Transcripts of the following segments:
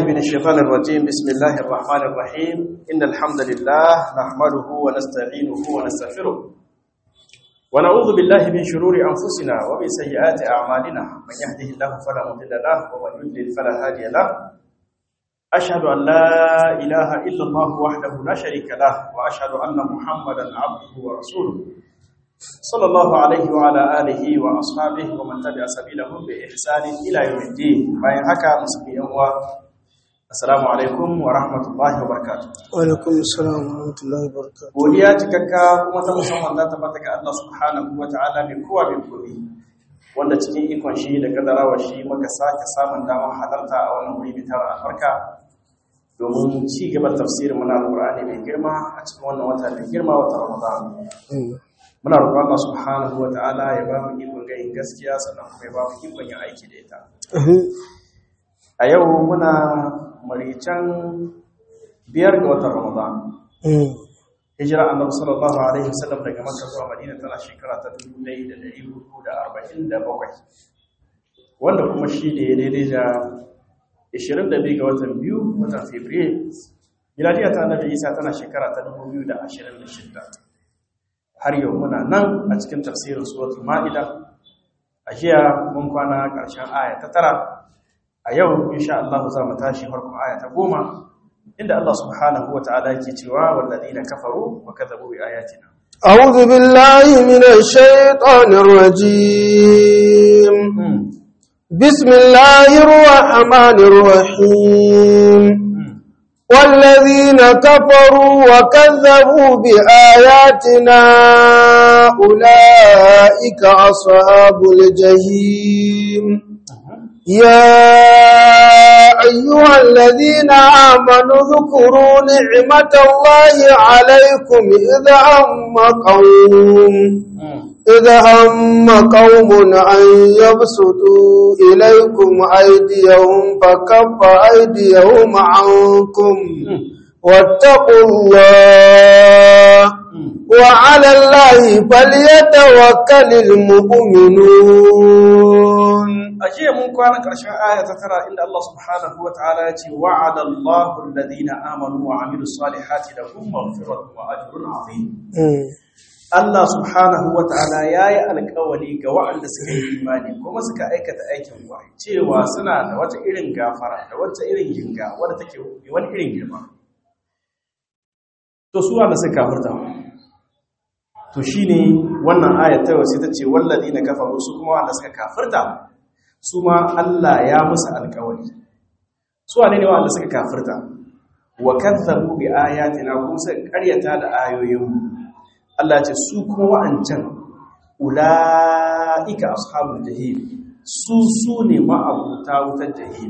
من الشيطان الرجيم بسم الله الرحمن الرحيم إن الحمد لله نحمده ونستعينه ونستغفره ونعوذ بالله من شرور أنفسنا ومن سيئات أعمالنا من يهده الله فلا مضل له ومن يضلل فلا هادي له أشهد أن لا إله إلا الله وحده لا شريك له وأشهد أن محمدا عبده ورسوله صلى الله عليه وعلى آله وأصحابه ومن تبع سبيلهم بإحسان إلى يوم الدين باين هكا مسلمين السلام عليكم ورحمة الله وبركاته Walaikun salam wa rahmatullahi wa barakatuh. godiya cikakka kuma ta musamman za ta bata ga Allah subhanahu wa ta'ala mai kowa mai komi wanda cikin ikon shi da kadarawa shi muka sake samun damar halarta a wannan wuri mai tara albarka domin ci gaban tafsirin muna alƙur'ani mai girma a cikin wannan wata mai girma wata Ramadan muna roƙon Allah subhanahu wa ta'ala ya ba mu ikon ganin gaskiya sannan kuma ya ba mu ikon yin aiki da ita a yau muna maricen biyar ga watan Ramadan hijira annabi sallallahu alaihi wasallam daga Makka zuwa Madina tana shekara ta 1447 wanda kuma shi ne daidai da 22 ga watan biyu watan Fabrairu miladiya ta annabi Isa tana shekara ta 2026 har yau muna nan a cikin tafsirin suratul Ma'ida a jiya mun kwana ƙarshen aya ta tara a yau insha Allah za mu tashi farkon aya ta goma inda Allah subhanahu wa ta'ala yake cewa walladina kafaru wa kadzabu bi ayatina أعوذ بالله من الشيطان الرجيم بسم الله الرحمن الرحيم والذين كفروا وكذبوا بآياتنا أولئك أصحاب الجحيم يا أيها الذين آمنوا اذكروا نعمة الله عليكم إذا هم قوم إذا هم قوم أن يبسطوا إليكم أيديهم فكف أيديهم عنكم واتقوا الله وعلى الله فليتوكل المؤمنون ajiya mun kwana ƙarshen aya ta tara inda Allah subhanahu wa ta'ala ya ce wa'ada Allahu alladhina amanu wa amilus salihati lahum maghfiratun wa ajrun azim Allah subhanahu wa ta'ala yayi alƙawari ga waɗanda suka yi imani kuma suka aikata aikin kwarai cewa suna da wata irin gafara da wata irin jinga wadda take wani irin girma to su wanda suka kafirta to shine wannan ayat ta wasu ta ce walladina kafaru su kuma wanda suka kafirta su ma Allah ya musu alkawari su wane ne wanda suka kafirta wa kadzabu bi ayatina kuma suka karyata da ayoyinmu Allah ce su kuma wa'ancan ulaika ashabul jahim su su ne ma'abuta wutar jahim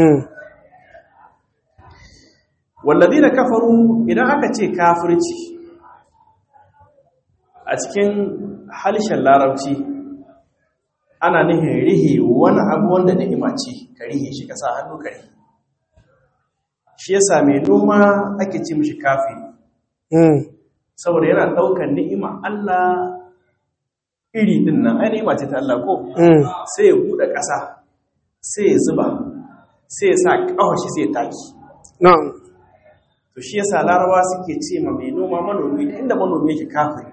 walladina kafaru idan aka ce kafirci a cikin halishin larabci ana nihin rihe wani abu wanda ni'ima ce ka rihe shi ka sa hannu ka rihe shi yasa mai noma ake ce mishi kafi saboda yana daukar ni'ima Allah iri din nan ai ni'ima ce ta Allah ko sai ya bude ƙasa sai ya zuba sai ya sa ƙafa shi sai ya taki na'am to shi yasa larabawa suke ce ma mai noma manomi inda manomi yake kafiri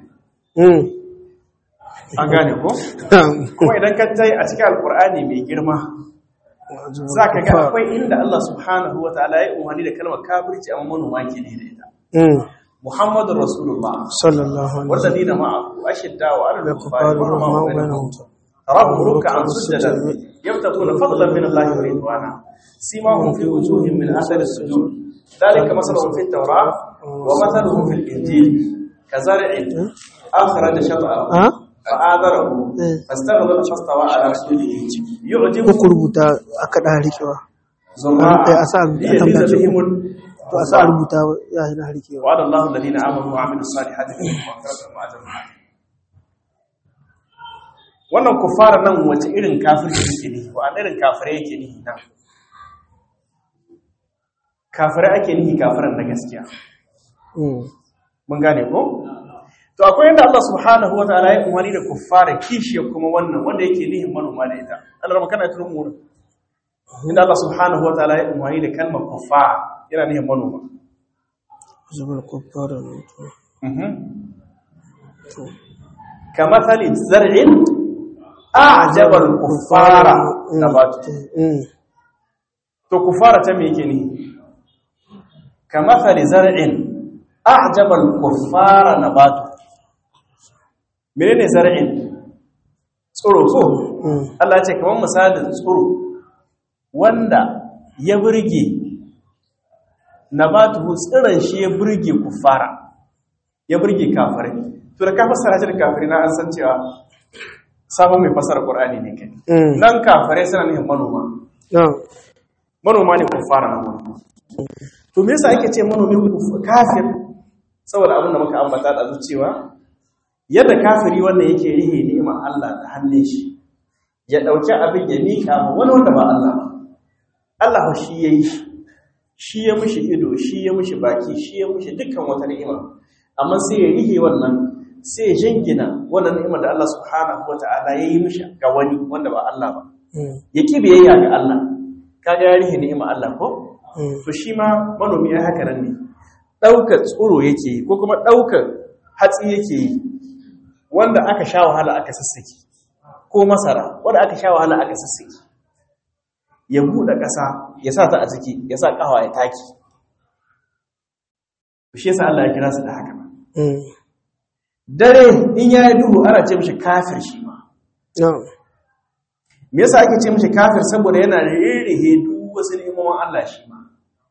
an gane ko? kuma idan ka tai a cikin alkur'ani mai girma za ka ga akwai inda Allah subhanahu wa ta'ala ya umarni da kalmar kafirci amma manoma ke ne da ita Muhammadu Rasulullah sallallahu alaihi wanda dina ma'ahu ashidda wa ala wa al-kufari wa sallam rahmanu bainahum tarahu ruk'an sujadan yabtaguna fadlan min Allah wa ridwana simahum fi wujuhihim min athari as-sujud dhalika masaluhum fi at-tawrah wa mathaluhum fi al-injil kazar'in akhraja shat'ahu فآذره فاستغلظ فاستوى على سوده يعجب ko rubuta aka da rikewa زراعا a sa a ليغيظ tambaya بهم to a sa rubuta ya yi na rikewa وعد الله الذين آمنوا وعملوا الصالحات منهم مغفرة وأجر عظيم wannan kufara nan wace irin kafirci yake ne wa irin kafirai yake nihi nan kafirai ake nihi kafiran na gaskiya mun gane ko to akwai yadda Allah subhanahu wa ta'ala ya umarni da kuffara kishiyar kuma wannan wanda yake nihin manoma da ita Allah rama kana turun mu inda Allah subhanahu wa ta'ala ya umarni da kalmar kuffar yana nihin manoma zubar kuffara ne to to كمثل زرع أعجب الكفار نباته mm to kufara ta me yake ni kamathali zar'in a'jaba al-kuffara nabatu menene zar'in tsoro ko mm Allah ya ce kaman misalin tsoro wanda ya burge nabatu tsiran shi ya burge kuffara ya burge kafirai to da ka fassara shi da kafirai na an san cewa sabon mai fassara Qur'ani ne kai mm nan kafirai suna nufin manoma na'am manoma ne kuffara na manoma to me yasa ake ce manomi kuf- kafir saboda abin da muka ambata da cewa yadda kafiri wannan yake rihe ni'imar Allah da hannun shi ya dauki abin ya mika ma wani wanda ba Allah ba Allah fa shi yayi shi shi ya mishi ido shi ya mishi baki shi ya mishi dukkan wata ni'ima amma sai ya rihe wannan sai ya jingina wannan ni'imar da Allah subhanahu wataala yayi mishi ga wani wanda ba Allah ba mm ya ki biyayya ga Allah kaga ya rihe ni'imar Allah ko mm to shi ma manomi ya haka nan ne ɗaukar tsoro yake yi ko kuma ɗaukar hatsi yake yi wanda aka sha wahala aka sassake ko masara wanda aka sha wahala aka sassake ya buɗe ƙasa ya sa ta a ciki ya sa ƙawa ya taki to shi yasa Allah ya kira su da haka mm dare in ya yi duhu ana ce mishi kafir shi ma na'am me yasa ake ce mishi kafir saboda yana ririhe duk wasu ni'imomin Allah shi ma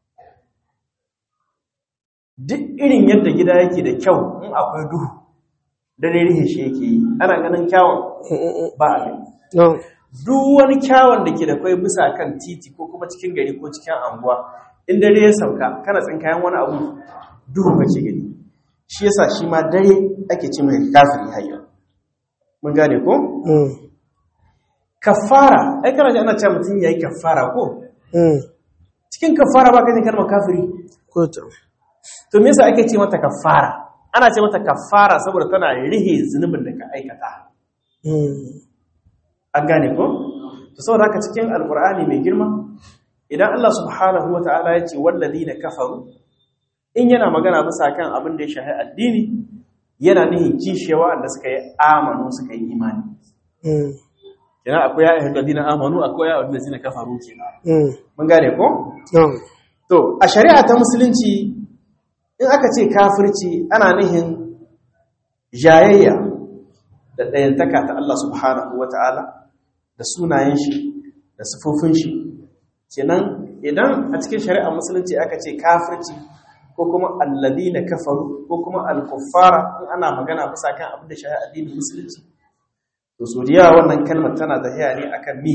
duk irin yadda gida yake da kyau in akwai duhu da ririhe shi yake yi ana ganin kyawun ba a gani na'am duk wani kyawun da ke da kwai bisa kan titi ko kuma cikin gari ko cikin anguwa in dare ya sauka kana tsinkayen wani abu duhu kake gani shi yasa shi ma dare ake ce mai kafiri hayya mun gane ko mm kafara ai kana ji ana cewa mutum yayi kafara ko mm cikin kafara ba kaje kalmar kafiri ko ta to me yasa ake ce mata kafara ana ce mata kafara saboda tana rihe zunubin da ka aikata mm an gane ko to saboda haka cikin alqur'ani mai girma idan Allah subhanahu wataala ya ce walladina kafaru in yana magana bisa kan abin da ya shahi addini yana nihin kishewa da suka yi amanu suka yi imani mm kenan akwai ya ayyuhal ladina amanu akwai ya ayyuhal ladina kafaru kenan mm mun gane ko na'am To, a shari'a ta musulunci, in aka ce kafirci ana nihin jayayya da ɗayantaka ta Allah subhanahu wa ta'ala da sunayen shi da sufofin shi. Kenan idan a cikin shari'a musulunci aka ce kafirci ko kuma alladi na kafaru ko kuma alkuffara in ana magana bisa kan abin da shari'a addinin musulunci. To, so da yawa wannan kalmar tana tafiya ne akan mi,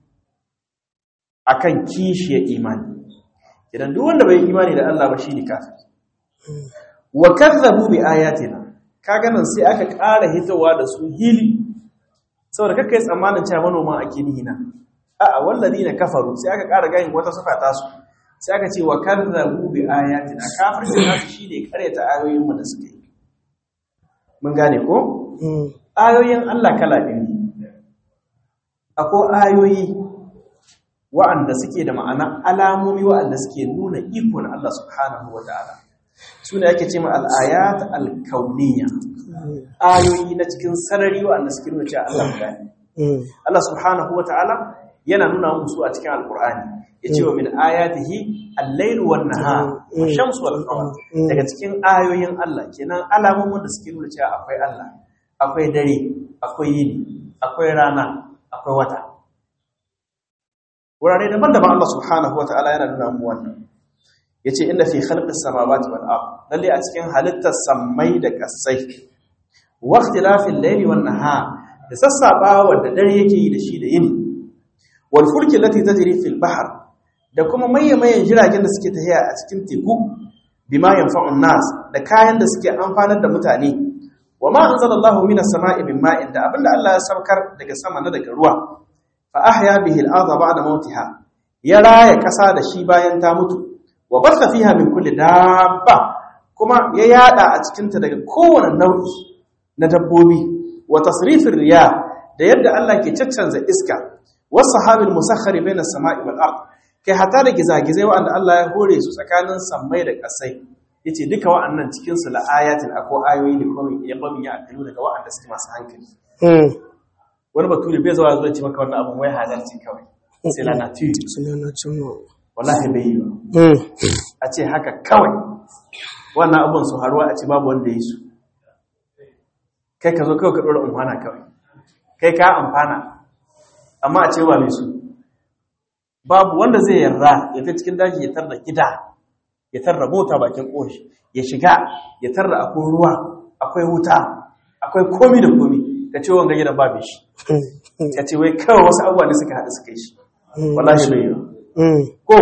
akan kishiyar imani. idan duk wanda bai imani da Allah ba shi ne kafir wa kazzabu bi ayatina kaga nan sai aka ƙara hitowa da su hili saboda kakkai tsammanin cewa manoma ake nihi na a'a walladina kafaru sai aka ƙara gayin wata sifa ta su sai aka ce wa kazzabu bi ayatina kafirci nasu shine karyata ayoyin mu da suke yi mun gane ko mm ayoyin Allah kala biyu ne akwai ayoyi wa'anda suke da ma'ana alamomi wa'anda suke nuna iko na Allah subhanahu wa ta'ala su ne ake ce ma al'ayat al-kauniya ayoyi na cikin sarari wa'anda suke nuna cewa Allah guda ne mm Allah subhanahu wa ta'ala yana nuna musu a cikin alkur'ani ya ce wa min ayatihi al-lailu wan nahar wa shamsu wal qamar daga cikin ayoyin Allah kenan alamomin da suke nuna cewa akwai Allah akwai dare akwai yini akwai rana akwai wata wurare daban-daban Allah subhanahu wa ta'ala yana nuna mu wannan yace inda fi khalqis samawati wal ard lalle a cikin halittar sammai da kasai wa ikhtilafil layli wan nahar da sassabawa da dare yake yi da shi da yini wal fulki allati tajri fil bahr da kuma mayyamayan jiragen da suke tafiya a cikin teku bima yanfa'un nas da kayan da suke amfanar da mutane wa ma anzalallahu minas sama'i min ma'in da abinda Allah ya saukar daga sama na daga ruwa fa ahya bihi al-ardha ba'da mautiha ya raya kasa da shi bayan ta mutu wa basa fiha min kulli dabba kuma ya yada a cikin ta daga kowane nau'i na dabbobi wa tasrifir riya da yadda Allah ke caccanza iska was-sahabil musakhkhari bayna as-sama'i wal ard kai hata da gizagizai wa'anda Allah ya hore su tsakanin sammai da ƙasai yace duka wa'annan cikin su la ayatin akwai ayoyi da kuma ya babu ya akalu daga wa'anda suke masu hankali Mm. wani bature bai zuwa zuwa ce maka wannan abun wai halarci kawai sai la nature Sunana Cimo. wallahi bai yi ba Mm. a ce haka kawai wannan abun su haruwa a ce babu wanda ya yi su kai ka zo kawai ka ɗora amfana kawai kai ka amfana amma a ce ba mai su babu wanda zai yarda ya ta cikin daji ya tarda gida ya tarda mota bakin ƙoshi ya shiga ya tarda akwai ruwa akwai wuta akwai komi da komi ka ce wanga gidan babu shi Mm. ka ce wai kawai wasu abubuwa ne suka haɗu suka yi shi Mm. wallahi bai yi ba Mm. ko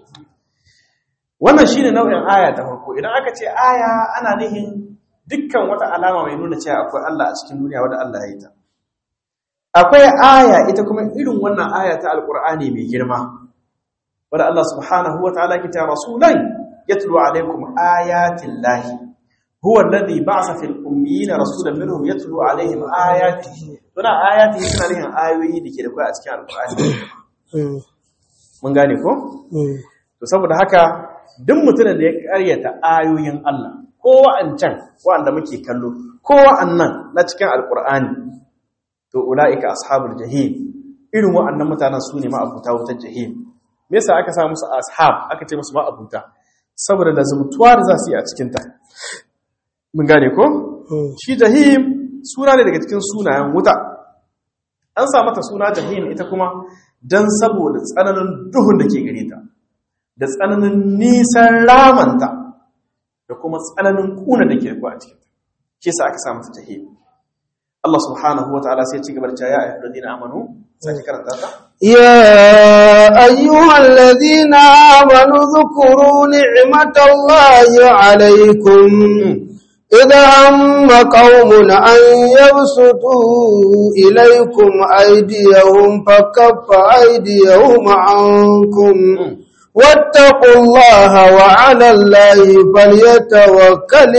wannan shine nau'in aya ta farko idan aka ce aya ana nihin dukkan wata alama mai nuna cewa akwai Allah a cikin duniya wanda Allah ya yi ta akwai aya ita kuma irin wannan aya ta alqur'ani mai girma wanda Allah subhanahu wataala ke ta rasulan yatlu alaikum ayatin lahi huwa alladhi ba'atha fil ummiyina rasulan minhum yatlu alaihim ayatihi tuna ayatihi suna nihin ayoyi da ke da kai a cikin alqur'ani Mm. mun gane ko Mm. to saboda haka duk mutumin da ya karyata ayoyin Allah ko wa'ancan wa'anda muke kallo ko wa'annan na cikin alkur'ani to ulaika ashabul jahim irin wa'annan mutanen su ne ma'abuta wutar jahim me yasa aka sa musu ashab aka ce musu ma'abuta saboda da zumtuwa da za su yi a cikin ta mun gane ko Mm. shi jahim suna ne daga cikin sunayen wuta an sa mata suna jahim ita kuma don saboda tsananin duhun da ke gare ta da tsananin nisan ramanta da kuma tsananin kuna da ke a cikin shi sa aka sa mata jahim Allah subhanahu wa ta'ala sai ci gaba da cewa ya ayyuhal ladina amanu sai karanta ta يا أيها الذين آمنوا اذكروا نعمة الله عليكم إذا هم قوم أن يبسطوا إليكم أيديهم فكف أيديهم عنكم واتقوا الله وعلى الله فليتوكل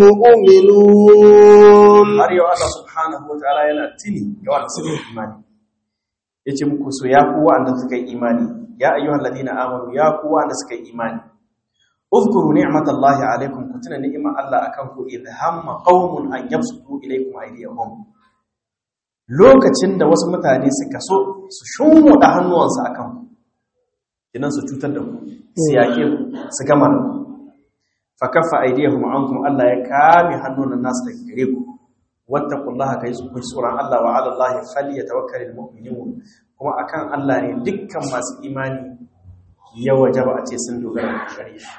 المؤمنون har yau Allah subhanahu wa ta'ala yana tini ga wanda suka yi imani yace muku so ya ku wanda suka yi imani ya ayyuhal ladina amanu ya ku wanda suka yi imani uzkuru ni'matallahi alaikum ku tuna ni'imar Allah akan ku idh hamma qaumun an yabsutu ilaykum aydiyahum lokacin da wasu mutane suka so su shunwada hannuwansu akan ku idan su cutar da ku su yake ku su gama da ku fa kaffa aydiyahum ankum Allah ya kame hannunan nasu daga gare ku wattaqullaha kai su kun tsoron Allah wa 'ala Allahi falyatawakkalul mu'minun kuma akan Allah ne dukkan masu imani ya wajaba a ce sun dogara da gare shi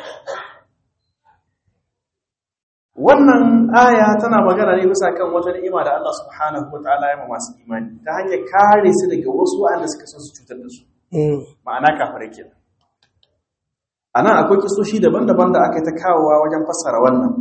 wannan aya tana magana ne bisa kan wata ni'ima da Allah subhanahu wataala ya ma masu imani ta hanyar kare su daga wasu wanda suka so su cutar da su Mm. ma'ana kafirai kenan anan akwai kisoshi daban-daban da aka yi ta kawowa wajen fassara wannan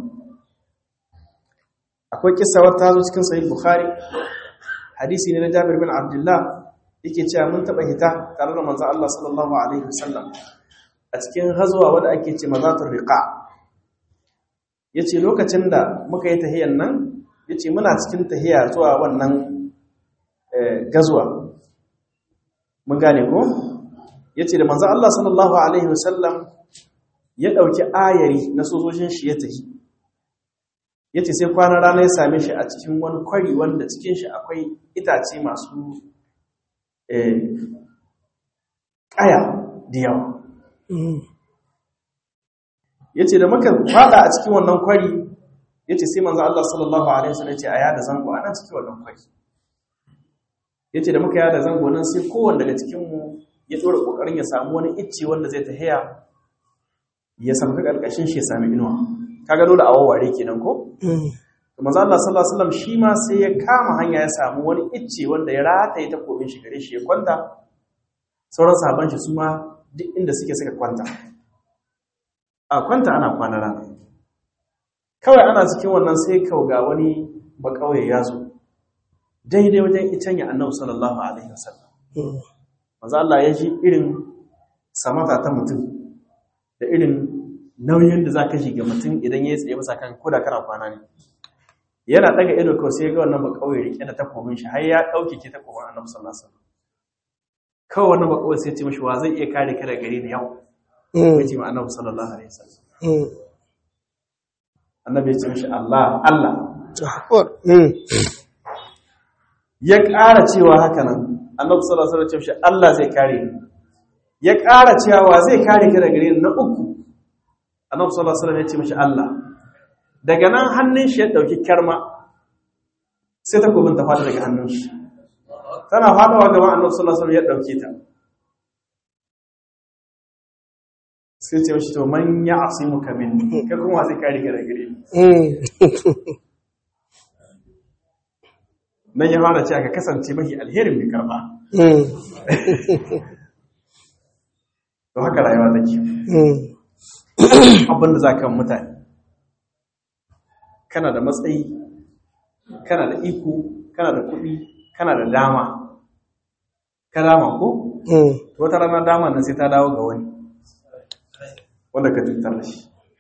akwai kissa wata zo cikin sahih bukhari hadisi ne na Jabir bin Abdullah yake cewa mun taba hita tare da manzon Allah sallallahu alaihi wasallam a cikin hazwa wanda ake ce mazatul riqa yace lokacin da muka yi tahiyan nan yace muna cikin tahiya zuwa wannan eh, gazwa mun gane ko yace da manzon Allah sallallahu alaihi wasallam ya dauki ayari na sojojin shi ya tahi yace sai kwanan rana ya same shi a cikin wani kwari wanda cikin shi akwai itace masu eh, kaya da yawa Mm. yace da muka fada a cikin wannan kwari yace sai manzo Allah sallallahu alaihi wasallam yace a yada zango a nan cikin wannan kwari yace da muka yada zango nan sai kowanne daga cikin mu ya dora kokarin ya samu wani icce wanda zai tahiya ya sauka karkashin shi ya sami inuwa kaga dole a wawware kenan ko Mm. to manzo Allah sallallahu alaihi wasallam shi ma sai ya kama hanya ya samu wani icce wanda ya rataye ta komin shi gare shi ya kwanta sauran sahaban shi su ma duk inda suke suka kwanta a kwanta ana kwana rana kawai ana cikin wannan sai kau ga wani ba kauye ya zo daidai wajen icen ya annabi sallallahu alaihi wasallam Mm. manzo Allah ya ji irin samata ta mutum da irin nauyin da za ka shiga mutum idan ya yi tsaye masa kan koda kana kwana ne yana daga ido kawai sai ya ga wannan ba kauye rike da takobin shi har ya dauke ke takobin annabi sallallahu alaihi wasallam kawai wani bakawai sai ce mashi wa zai iya kare ka daga gare ni yau ya ce ma annabi sallallahu alaihi wasallam annabi ya ce mashi Allah Allah ya ƙara cewa haka nan annabi sallallahu alaihi wasallam ya ce mashi Allah zai kare ni ya ƙara cewa wa zai kare ka daga gare ni na uku annabi sallallahu alaihi wasallam ya ce mashi Allah daga nan hannun shi ya dauki kyarma sai ta gobin ta fada daga hannun shi tana fadawa gaban annabi sallallahu alaihi wasallam ya dauke ta sai ce mashi to man ya asimuka minni kai kuma zai kare ka daga gare ni nan ya fara cewa ka kasance mafi alherin mai karba to haka rayuwa take abinda za ka mutane kana da matsayi kana da iko kana da kuɗi kana da dama ka dama ko? to wata rana dama nan sai ta dawo ga wani wanda ka tattar da shi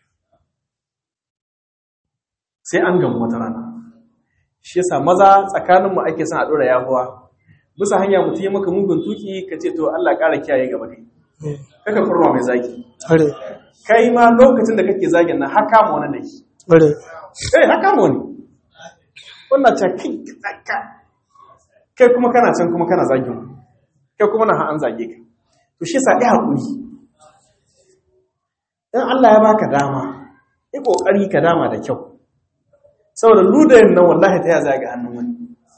sai an gamu wata rana shi yasa maza tsakaninmu ake son a ɗora yahuwa bisa hanya mutum ya maka mugun tuki ka ce to Allah ƙara kiyaye gaba kai kaka kurma mai zagi kai ma lokacin da kake zagin nan haka ma wani da shi eh haka ma wani wannan ta kai tsaka kai kuma kana can kuma kana zagin kai kuma na an zage ka to shi yasa ɗaya hakuri in Allah ya baka dama yi kokari ka dama da kyau saboda ludayin nan wallahi ta ya zaga hannun wani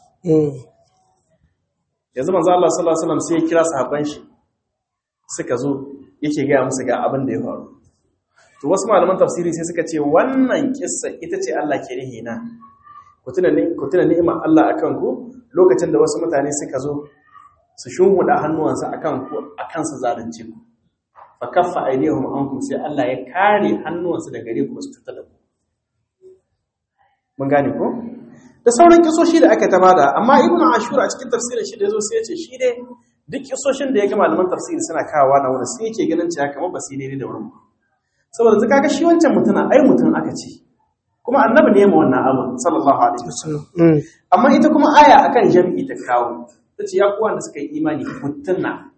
yanzu manzo Allah sallallahu alaihi wasallam sai ya kira sahabban shi suka zo yake ga musu ga abin da ya faru to wasu malaman tafsiri sai suka ce wannan kissa ita ce Allah ke rihi na ku tuna ni ku tuna ni'imar Allah akan ku lokacin da wasu mutane suka zo su shunhuda hannuwansa akan ku akan su zalunce ku fa kaffa aydihum ankum sai Allah ya kare hannuwansu daga gare ku su tuta da ku mun gane ko da sauran kisoshi da aka tamada amma ibnu ashur a cikin tafsirin shi da yazo sai ya ce shi dai duk kisoshin da ya ga malaman tafsiri suna kawowa na wurin sai yake ganin cewa kamar ba su ne da wurin saboda zaka ga shi wancan mutuna ai mutun aka ce kuma annabi ne ma wannan abu sallallahu alaihi wasallam amma ita kuma aya akan jami'i ta kawo tace ya kuwa da suka yi imani mutunna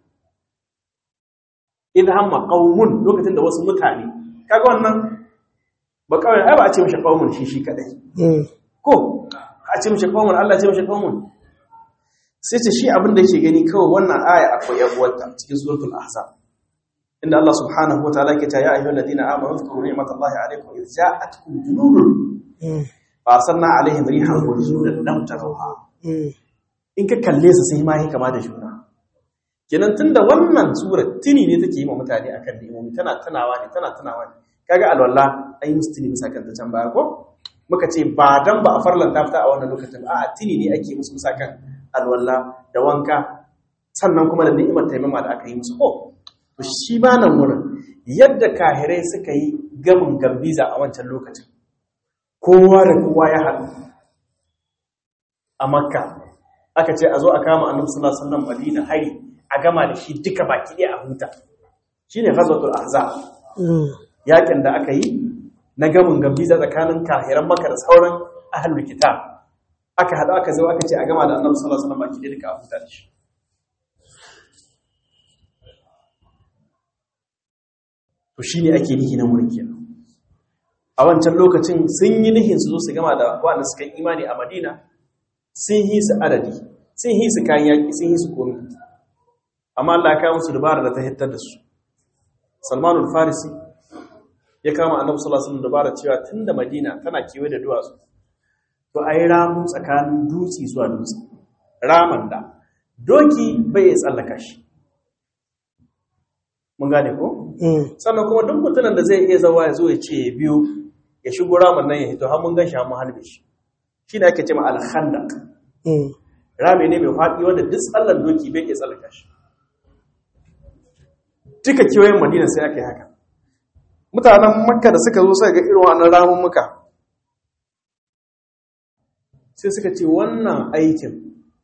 idan hamma qaumun lokacin da wasu mutane kaga wannan ba kawai ai ba a ce mishi qaumun shi shi kadai ko a ce mishi qaumun Allah ce mishi qaumun sai ce shi abin da yake gani kawai wannan aya akwai yabuwarta cikin suratul ahzab inda Allah subhanahu wataala yake ta ya ayyuhal ladina amanu zkuru ni'matallahi alaykum idh ja'atkum junudun fa arsalna alaihim rihan wa junudan lam tarawha in ka kalle su sai ma yi kama da juna kenan tunda wannan surar tuni ne take yi wa mutane akan ni'imomi tana tunawa ne tana tunawa ne kaga alwala ai mustini bisa kan ta can baya ko muka ce ba dan ba a farlanta fita a wannan lokacin a tuni ne ake musu bisa kan alwala da wanka sannan kuma da ni'imar taimama da aka yi musu ko to shi ba nan wurin yadda kahirai suka yi gamin gambiza a wancan lokacin kowa da kowa ya haɗu a makka aka ce a zo a kama annabi sallallahu alaihi wasallam madina hari a gama da shi duka baki ɗaya a huta shine ghazwatul ahzab yakin da aka yi na gamin gambiza tsakanin kahiran makka da sauran ahlul kitab aka haɗu aka zo aka ce a gama da annabi sallallahu alaihi wasallam baki ɗaya duka a huta da shi to shi ne ake nihi na mulki a wancan lokacin sun yi nihin su zo su gama da waɗanda suka imani a madina sun yi su adadi sun yi su kayan yaƙi sun yi su komi amma Allah ya kawo musu dabara da ta hittar da su salmanul farisi ya kama annabi sallallahu alaihi wasallam dabara cewa tunda madina tana kewaye da duwatsu to ayi ramu tsakanin dutse zuwa dutse raman da doki bai ya tsallaka shi mun gane ko sannan kuma duk mutumin da zai iya zawa ya zo ya ce biyu ya shigo ramin nan ya hito har mun gan shi mun halbe shi shi ne ake ce ma alhandak rami ne mai faɗi wanda duk tsallan doki bai iya tsallaka shi duka kewayen madina sai aka yi haka mutanen makka da suka zo sai ga irin wannan ramin muka sai suka ce wannan aikin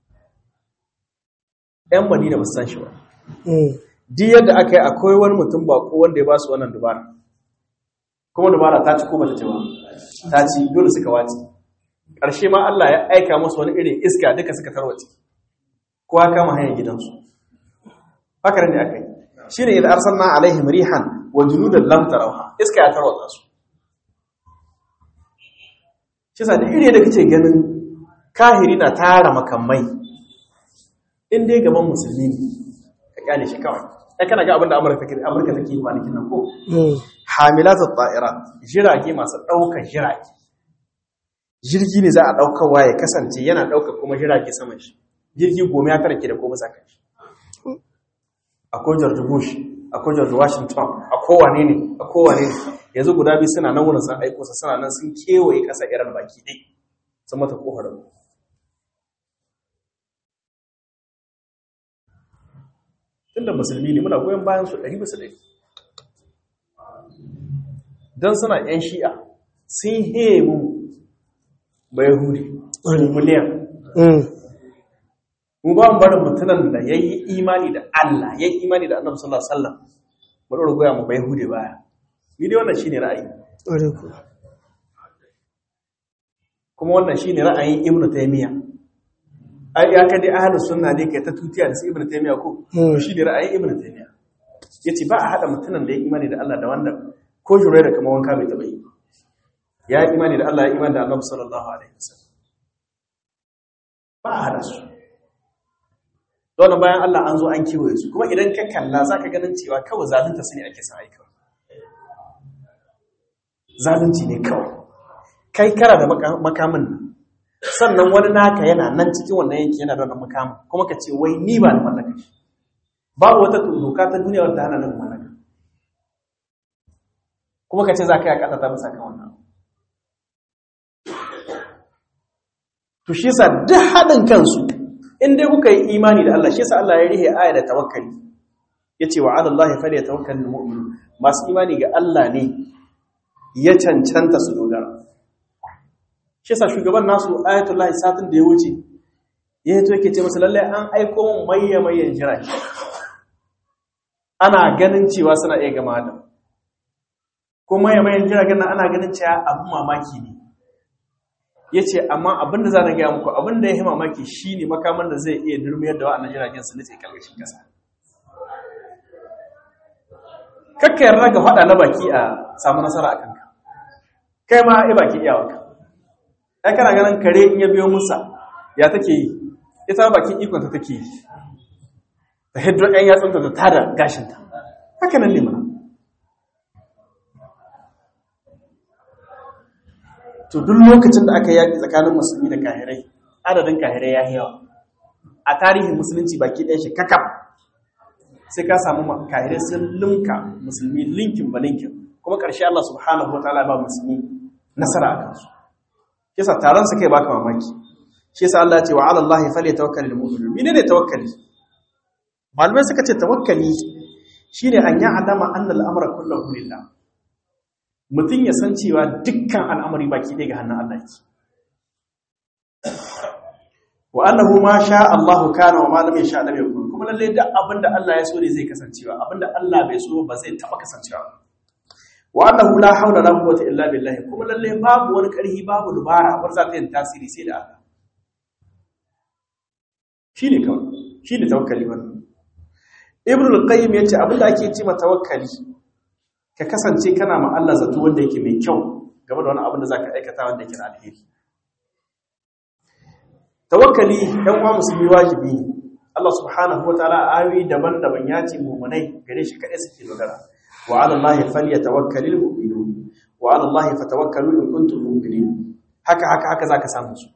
'yan madina ba su san shi ba duk yadda aka yi akwai wani mutum bako wanda ya ba su wannan dubara kuma dubara ta ci ko bata ci ba ta ci dole suka wace ƙarshe ma Allah ya aika musu wani irin iska duka suka tarwace kowa kama hanyar gidansu haka ne aka yi shine idan arsalna alaihim rihan wa junudan lam tarawha iska ya tarwatsa su shi sa da iri da kace ganin kahiri na tara makamai in dai gaban musulmi ne ka kyale shi kawai ai kana ga abinda Amurka take Amurka take yi kwanakin nan ko hamilatu ta'irat jirage masu daukar jirage jirgi ne za a daukarwa ya kasance yana daukar kuma jirage saman shi jirgi goma ya tara ke da ko bisa kan shi akwai George Bush akwai George Washington a kowane ne a kowane ne yanzu guda biyu suna nan wurin sun aiko sa suna nan sun kewaye ƙasa iran baki ɗai sun mata ƙofar tunda musulmi ne muna goyon bayan su ɗari bisa ɗari don suna ‘yan shi'a sun heye mu bai huri miliyan mu ba mu barin mutunan da ya yi imani da Allah ya yi imani da annabi sallallahu alaihi wasallam mu ɗora goya mu bai hude baya ni dai wannan shine ra'ayi kuma wannan shine ra'ayin ibnu taymiya ai ya kade ahlus sunna ne kai ta tutiya da su ibnu taymiya ko to shine ra'ayin ibnu taymiya yace ba a hada mutunan da ya imani da Allah da wanda ko jure da kamar wanka bai taba yi ya yi imani da Allah ya imani da Annabi sallallahu alaihi wasallam ba a hada su dole bayan Allah an zo an kiwaye su kuma idan ka kalla zaka ganin cewa kawai zalunta su ne ake sa aika zalunci ne kawai kai kara da makamin nan sannan wani naka yana nan cikin wannan yanki yana da wannan makamin kuma ka ce wai ni ba da mallaka shi babu wata doka ta duniya wadda hana nan mallaka kuma ka ce za ka yi akata ta bisa kan wannan to shi yasa duk haɗin kansu in dai kuka yi imani da Allah shi yasa Allah ya rihe aya da tawakkali yace wa 'ala Allah falyatawakkalul mu'minun masu imani ga Allah ne ya cancanta su dogara shi sa shugaban nasu ayatullahi satin da ya wuce ya yi to yake ce masu lallai an aiko mun maye mayen jirage ana ganin cewa suna iya gama da ko maye mayen jiragen nan ana ganin cewa abin mamaki ne ya ce amma abin da za na gaya muku abin da ya yi mamaki shi ne makaman da zai iya durmiyar da wa'annan jiragen su nutse karkashin kasa kakka yarda ga faɗa na baki a samu nasara a kanka kai ma ai baki iyawarka ai kana ganin kare in ya biyo musa ya take yi ita bakin ikonta take yi ta hiddo ɗan yatsunta da tada gashinta haka nan ne mana to duk lokacin da aka yaƙi tsakanin musulmi da kahirai adadin kahirai ya yawa a tarihin musulunci baki ɗaya shi kakaf sai ka samu kahirai sun linka musulmi linkin ba linkin kuma ƙarshe Allah subhanahu wa ta'ala ba musulmi nasara a kansu kisa taron su kai baka mamaki shi yasa Allah ya ce wa 'ala Allahi falyatawakkalul mu'minun menene tawakkali malamai suka ce tawakkali shine an ya'lama anna al-amra kulluhu lillah mutum ya san cewa dukkan al'amari baki ɗaya ga hannun Allah yake wa annahu ma sha Allahu kana wa ma lam yasha lam yakun kuma lalle da abinda Allah ya so ne zai kasancewa abinda Allah bai so ba zai taba kasancewa wa annahu la hawla la quwwata illa billah kuma lalle babu wani karhi babu dubara bar za ta yin tasiri sai da Allah shine kawai shine tawakkali wannan ibn al-qayyim yace abinda ake ce ma tawakkali ka kasance kana ma Allah zato wanda yake mai kyau game da wani abin da zaka aikata wanda yake da alheri tawakkali ɗan uwa musulmi wajibi ne Allah subhanahu wataala ayoyi daban-daban ya ce mu'minai gare shi kadai suke dogara wa 'ala Allahi falyatawakkalul mu'minun wa 'ala Allahi fatawakkalu in kuntum mu'minin haka haka haka zaka samu su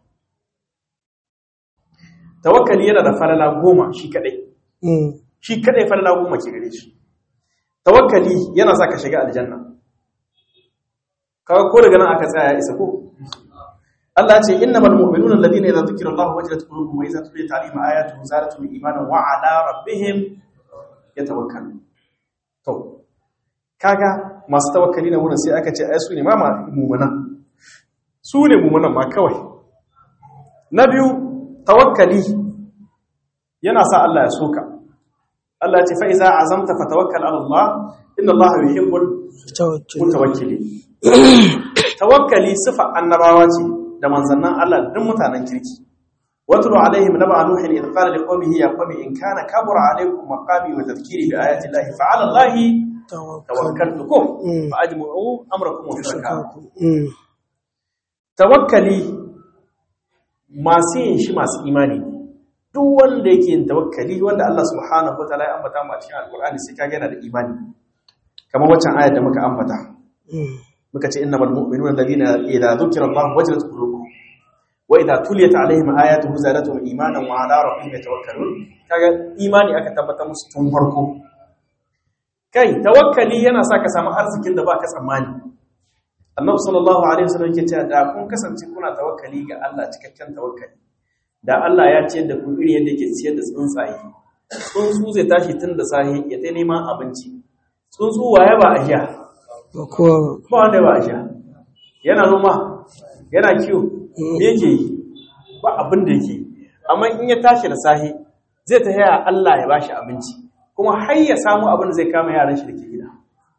tawakkali yana da falala goma shi kadai shi kadai falala goma ke gare shi tawakkali yana sa ka shiga aljanna kaga ko daga nan aka tsaya ya isa ko Allah ce innamal mu'minuna alladhina idza dhukira Allahu wajilat qulubuhum wa idza tuliyat alaihim ayatuhu zadatuhum imanan wa ala rabbihim yatawakkalun to kaga masu tawakkali na wurin sai aka ce ai su ne ma mu'minan su ne mu'minan ma kawai na biyu tawakkali yana sa Allah ya soka Allah ya ce fa iza azamta fatawakkal ala Allah inna Allah yuhibbul mutawakkilin tawakkali sifa annabawa ce da manzannin Allah duk mutanen kirki watlu alaihim naba nuhin idh qala liqaumihi ya qaumi in kana kabura alaikum maqami wa tadhkiri bi ayati llahi fa ala allahi tawakkaltukum fa ajmu'u amrakum wa shurakakum tawakkali masu yin shi masu imani duk wanda yake yin tawakkali wanda Allah subhanahu wa ta'ala ya ambata mu a cikin alqur'ani sai kaga yana da imani kamar waccan ayar da muka ambata muka ce innamal mu'minuna alladhina idza dhukira Allah wajilat qulubuhum wa idza tuliyat alaihim ayatuhu zadatuhum imanan wa ala rabbihim yatawakkalun kaga imani aka tabbata musu tun farko kai tawakkali yana sa ka samu arzikin da baka tsammani Annabi sallallahu alaihi wasallam yake cewa da kun kasance kuna tawakkali ga Allah cikakken tawakkali da Allah ya ciyar da ku iri yadda yake ciyar da tsuntsaye tsuntsu zai tashi tun da sahi ya ta neman abinci tsuntsu waye ba a sha ba wanda ba a sha yana noma yana kiwo me yake yi ba abin da yake amma in ya tashi da sahi zai ta yaya Allah ya bashi abinci kuma har ya samu abin da zai kama yaran shi da ke gida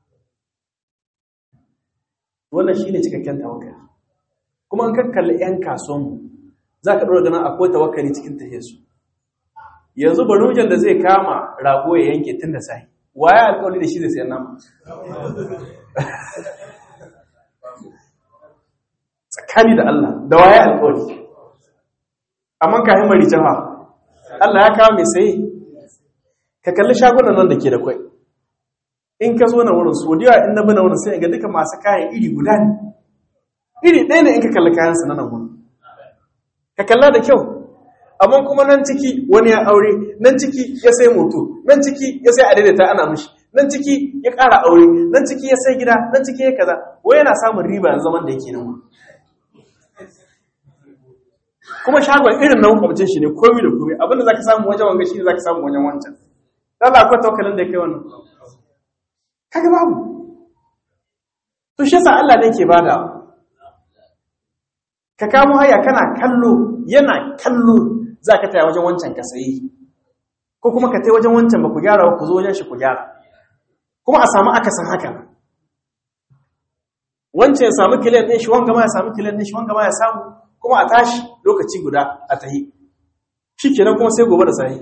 wannan shine cikakken tawakkali kuma an kakkalli yan kasuwanmu za ka ɗora ganin akwai tawakkali cikin tahiyarsu yanzu barujan da zai kama rago ya yanke tun da sahi waye alƙawari da shi zai sayan nama tsakani da Allah da waye alƙawari amma ka yi mari jaha Allah ya kawo mai sayi ka kalli shagunan nan da ke da kwai in ka zo na wurin su wadiya in na bi na wurin sai ga duka masu kayan iri guda ne iri ɗaya ne in ka kalli kayan sa na nan wurin ka kalla da kyau amma kuma nan ciki wani ya aure nan ciki ya sai moto nan ciki ya sai adaidaita ana mishi nan ciki ya ƙara aure nan ciki ya sai gida nan ciki ya kaza wai yana samun riba yanzu zaman da yake nan kuma shagon irin na makwabcin shi ne komi da komi abinda zaka samu wajen wanga shi ne zaka samu wajen wancan Allah akwai tawakkalin da kai wannan kaga babu to shi yasa Allah ne ke bada ka kamo haya kana kallo yana kallo zaka taya wajen wancan ka sayi ko kuma ka tai wajen wancan ba ku gyara ba ku zo wajen shi ku gyara kuma a samu akasin haka wancan ya samu kiliyan ɗin shi wanga ma ya samu kiliyan ɗin shi wanga ma ya samu kuma a tashi lokaci guda a tahi shi kenan kuma sai gobe da sahi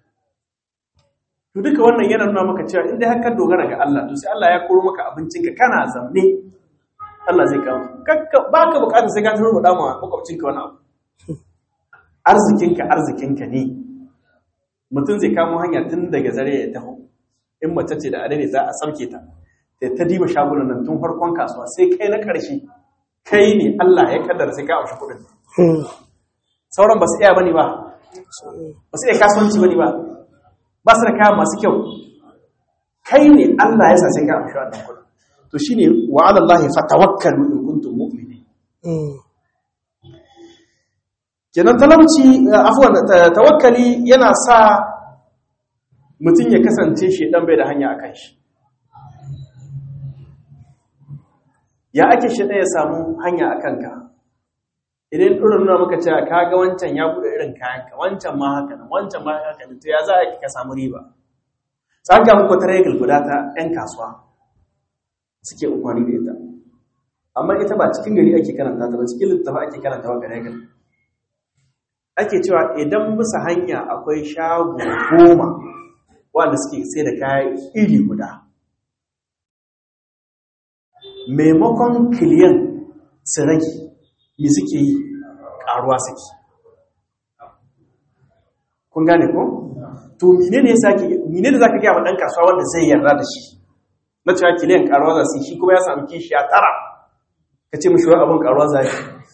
to duka wannan yana nuna maka cewa inda haka dogara ga Allah to sai Allah ya koro maka abincinka kana zamne Allah zai kawo ba ka bukatar sai ka turo mu dama makwabcinka wani abu arzikinka arzikinka ne mutum zai kamo hanya tun daga zare ya taho in mace ce da adane za a sauke ta da ta diba shagunan nan tun farkon kasuwa sai kai na ƙarshe kai ne Allah ya kaddara sai ka amshi kuɗin sauran ba su iya bane ba ba su iya kasuwanci bane ba ba su da kaya masu kyau kai ne Allah ya sa sai ka amshi wannan kuɗin to shine wa ala Allah fatawakkalu in kuntum mu'minin kenan talauci afwan tawakkali yana sa mutum ya kasance shi dan bai da hanya akan shi ya ake shi ya samu hanya a kanka idan ɗorin nuna maka cewa ka ga wancan ya buɗe irin kayanka wancan ma haka nan wancan ma haka nan to ya za a ka samu riba tsaga muku ta regal guda ta 'yan kasuwa suke umarni da ita amma ita ba cikin gari ake karanta ta ba cikin littafa ake karanta wa regal ake cewa idan bisa hanya akwai shago goma wanda suke sai da kaya iri guda maimakon kiliyan su rage me suke yi karuwa suke kun gane ko? to mine ne mine da za ka gaya wa ɗan kasuwa wanda zai yarda da shi na cewa kiliyan karuwa za su shi kuma ya sami kishi a tara ka ce mashi wani abin karuwa za yi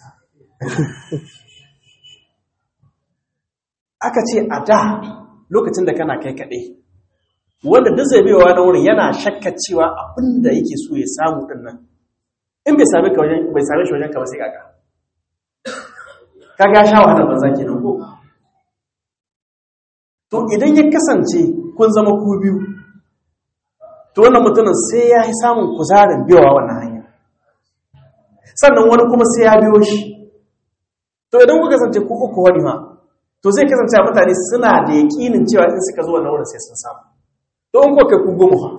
aka ce a da lokacin da kana kai kaɗai wanda duk zai baiwa na wurin yana shakka cewa abin da yake so ya samu din nan in bai same ka wajen bai same shi wajen ka ba sai kaka kaga ya sha wahala banza kenan ko to idan ya kasance kun zama ku biyu to wannan mutumin sai ya yi samun kuzarin biyowa wannan hanya sannan wani kuma sai ya biyo shi to idan ku kasance ku uku wani ma to zai kasance mutane suna da yaƙinin cewa in suka zo wannan wurin sai sun samu to in kuwa kai ku goma fa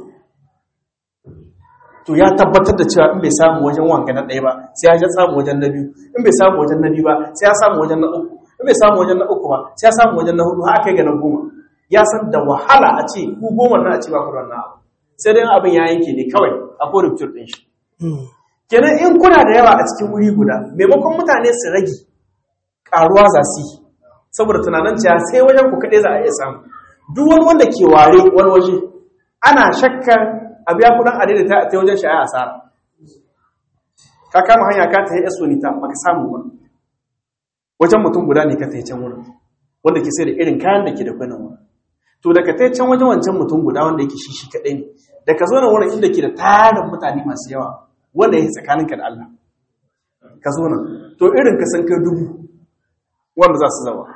to ya tabbatar da cewa in bai samu wajen wanga na ɗaya ba sai ya samu wajen na biyu in bai samu wajen na biyu ba sai ya samu wajen na uku in bai samu wajen na uku ba sai ya samu wajen na hudu har aka yi ga na goma ya san da wahala a ce ku goma na a ce ba ku da wannan abu sai dai abin ya yanke ne kawai a ko rubutur din shi kenan in kuna da yawa a cikin wuri guda maimakon mutane su rage karuwa za su yi saboda tunanin cewa sai wajen ku kaɗai za a iya samu duk wani wanda ke ware wani waje ana shakkar a biya kudin adaidaita a ta wajen shi a asara ka kama hanya ka ta yi esonita baka samu ba wajen mutum guda ne ka ta yi can wurin wanda ke sai da irin kayan da ke da kwanan wurin to da ka ta yi can wajen wancan mutum guda wanda yake shi shi kaɗai ne da ka zo na wurin inda ke da tarin mutane masu yawa wanda ya yi tsakaninka da Allah ka zo nan to irin ka san kai dubu wanda za su zama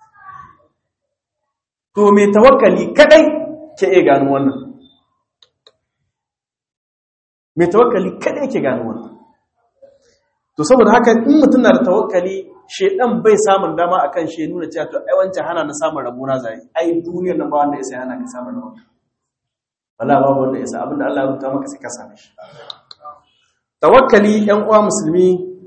to mai tawakkali kadai ke iya gano wannan mai tawakkali kadai ke gano wannan to saboda haka in mutum na da tawakkali shedan bai samun dama akan shi nuna cewa to ai wancan hana na samun rabona zai ai duniyar nan ba wanda ya sai hana ka samun rabona wala babu wanda ya sa abinda Allah ya rubuta maka sai ka same shi tawakkali ‘yan uwa musulmi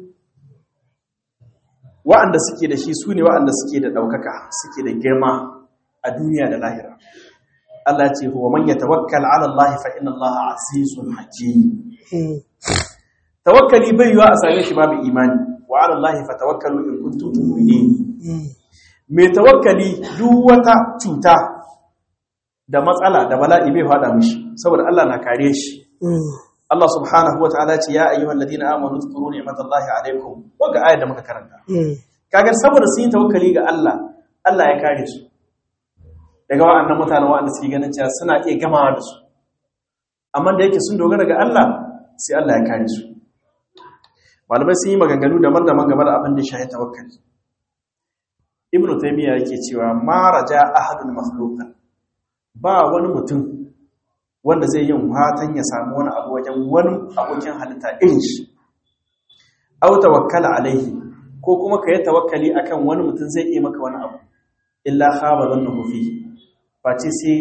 wa'anda suke da shi su ne wa'anda suke da ɗaukaka suke da girma a duniya da lahira Allah ce huwa man ya tawakkal ala Allah fa inna Allah azizun hakim tawakkali bai yiwa a same shi babu imani wa ala Allah fa tawakkalu in kuntum mu'minin mai tawakkali duk wata cuta da matsala da bala'i bai fada mishi saboda Allah na kare shi Allah subhanahu wa ta'ala ce ya ayyuhal ladina amanu zkuru ni'matallahi alaikum wanda ayar da muka karanta kaga saboda sun yi tawakkali ga Allah Allah ya kare su daga wa'annan mutanen wa'anda suke ganin cewa suna iya gamawa da su amma da yake sun dogara ga Allah sai Allah ya kare su malamai sun yi maganganu daban-daban game da abin da shahi tawakkali ibnu taymiya yake cewa ma raja ahadun makhluqan ba wani mutum wanda zai yin fatan ya samu wani abu wajen wani abokin halitta irin shi au tawakkala alaihi ko kuma ka yi tawakkali akan wani mutum zai iya maka wani abu illa khaba dhannahu fi face sai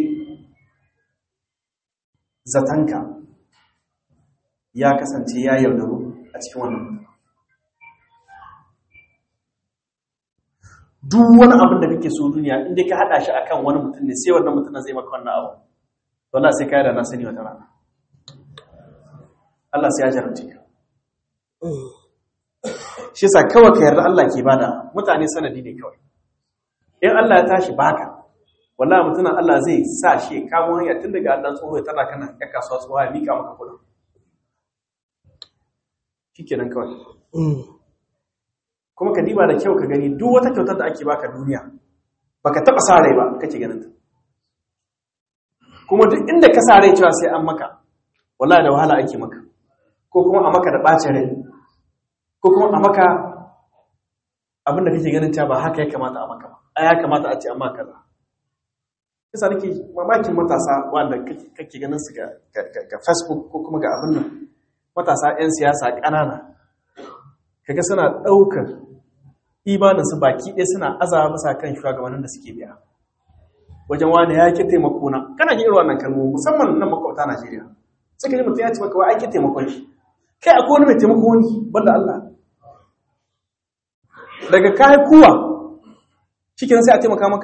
zatanka ya kasance ya yaudaru a cikin wannan duk wani abin da kake so duniya inda ka hada shi akan wani mutum ne sai wannan mutum zai maka wannan abu wallahi sai kai da na sani wata rana Allah sai ya jarabce ka shi sa kawai ka yarda Allah ke bada mutane sanadi ne kawai in Allah ya tashi baka wallahi mutumin Allah zai sa shi kamo hanya tun daga Allah tsoho ya tana kana ya kasuwa tsoho ya mika maka kudin shikenan kawai kuma ka diba da kyau ka gani duk wata kyautar da ake baka duniya baka taba sa rai ba kake ganin ta kuma duk inda ka sa rai cewa sai an maka wallahi da wahala ake maka ko kuma a maka da bacin rai ko kuma a maka abin da kake ganin cewa ba haka ya kamata a maka ba a ya kamata a ce an maka kaza kisa nake mamakin matasa wanda kake ganin su ga facebook ko kuma ga abin nan matasa 'yan siyasa ƙanana kaga suna ɗaukar imaninsu baki ɗaya suna azaba bisa kan shugabannin da suke biya wajen wani ya ki taimako na kana ji irin wannan kalmomi musamman nan makwabta Najeriya suka ji mutum ya ce maka wa ake taimakon shi kai akwai wani mai taimako wani banda Allah daga kai kuwa shikenan sai a taimaka maka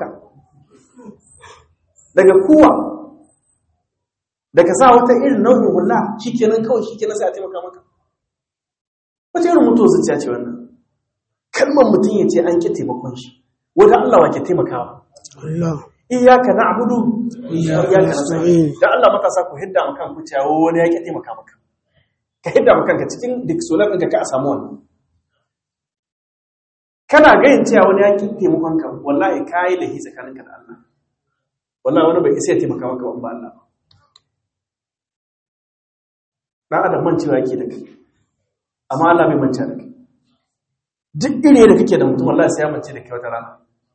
daga kuwa daga sa wata irin nau'in hula shikenan kawai shikenan sai a taimaka maka wata irin mutuwa zuciya ce wannan kalmar mutum ya ce an ki taimakon shi wata Allah wa ke taimakawa Allah iyaka na'budu Iyyaka nasta'in. dan Allah matasa ku hidda maka ku cewa wani yake taimaka maka ka hidda maka kanka cikin dictionary ɗinka ka a samu wannan kana gayin cewa wani yake taimakon ka wallahi kai da hi tsakaninka da Allah wallahi wani bai isa ya taimaka maka ba in ba Allah ba dan adam mancewa yake da kai amma Allah bai manta da kai duk ire da kake da mutum wallahi sai ya mance da kai wata rana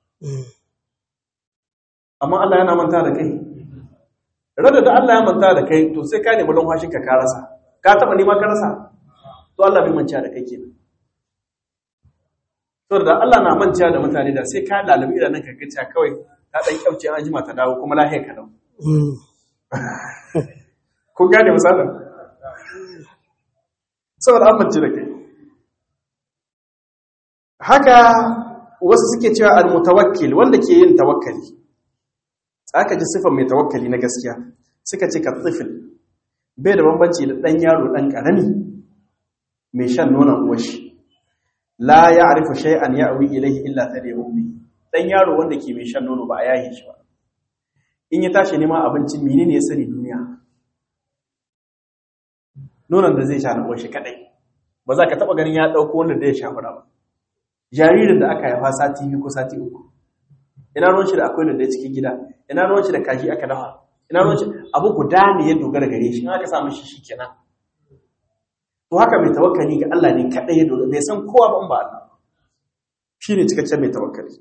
amma Allah yana manta da kai rada da Allah ya manta da kai to sai ka nemi lumfashin ka ka rasa ka taba nema ka rasa to Allah bai manta da kai kenan to da Allah na manta da mutane da sai ka lalabi da nan ka gaci kawai ta dan kyauce an jima ta dawo kuma lahiyar ka dawo kun gane misalin saboda an mance da kai haka wasu suke cewa al-mutawakkil wanda ke yin tawakkali aka ji sifar mai tawakkali na gaskiya suka ce ka tsifil bai da bambanci da ɗan yaro ɗan ƙarami mai shan nonon uwashi la ya arifa shay'an ya awi ilaihi illa ta da ummi ɗan yaro wanda ke mai shan nono ba a yaye shi ba in ya tashi neman abinci mene ne ya sani duniya nonon da zai sha na uwashi kaɗai ba za ka taɓa ganin ya ɗauko wanda da ya sha fura ba jaririn da aka haifa sati biyu ko sati uku ina ruwan shi da akwai da cikin gida ina ruwan shi da kaji aka dafa ina ruwan shi abu guda ne ya dogara gare shi in aka samu shi shikenan to haka mai tawakkali ga Allah ne kadai ya dogara bai san kowa ban ba Allah shine cikakken mai tawakkali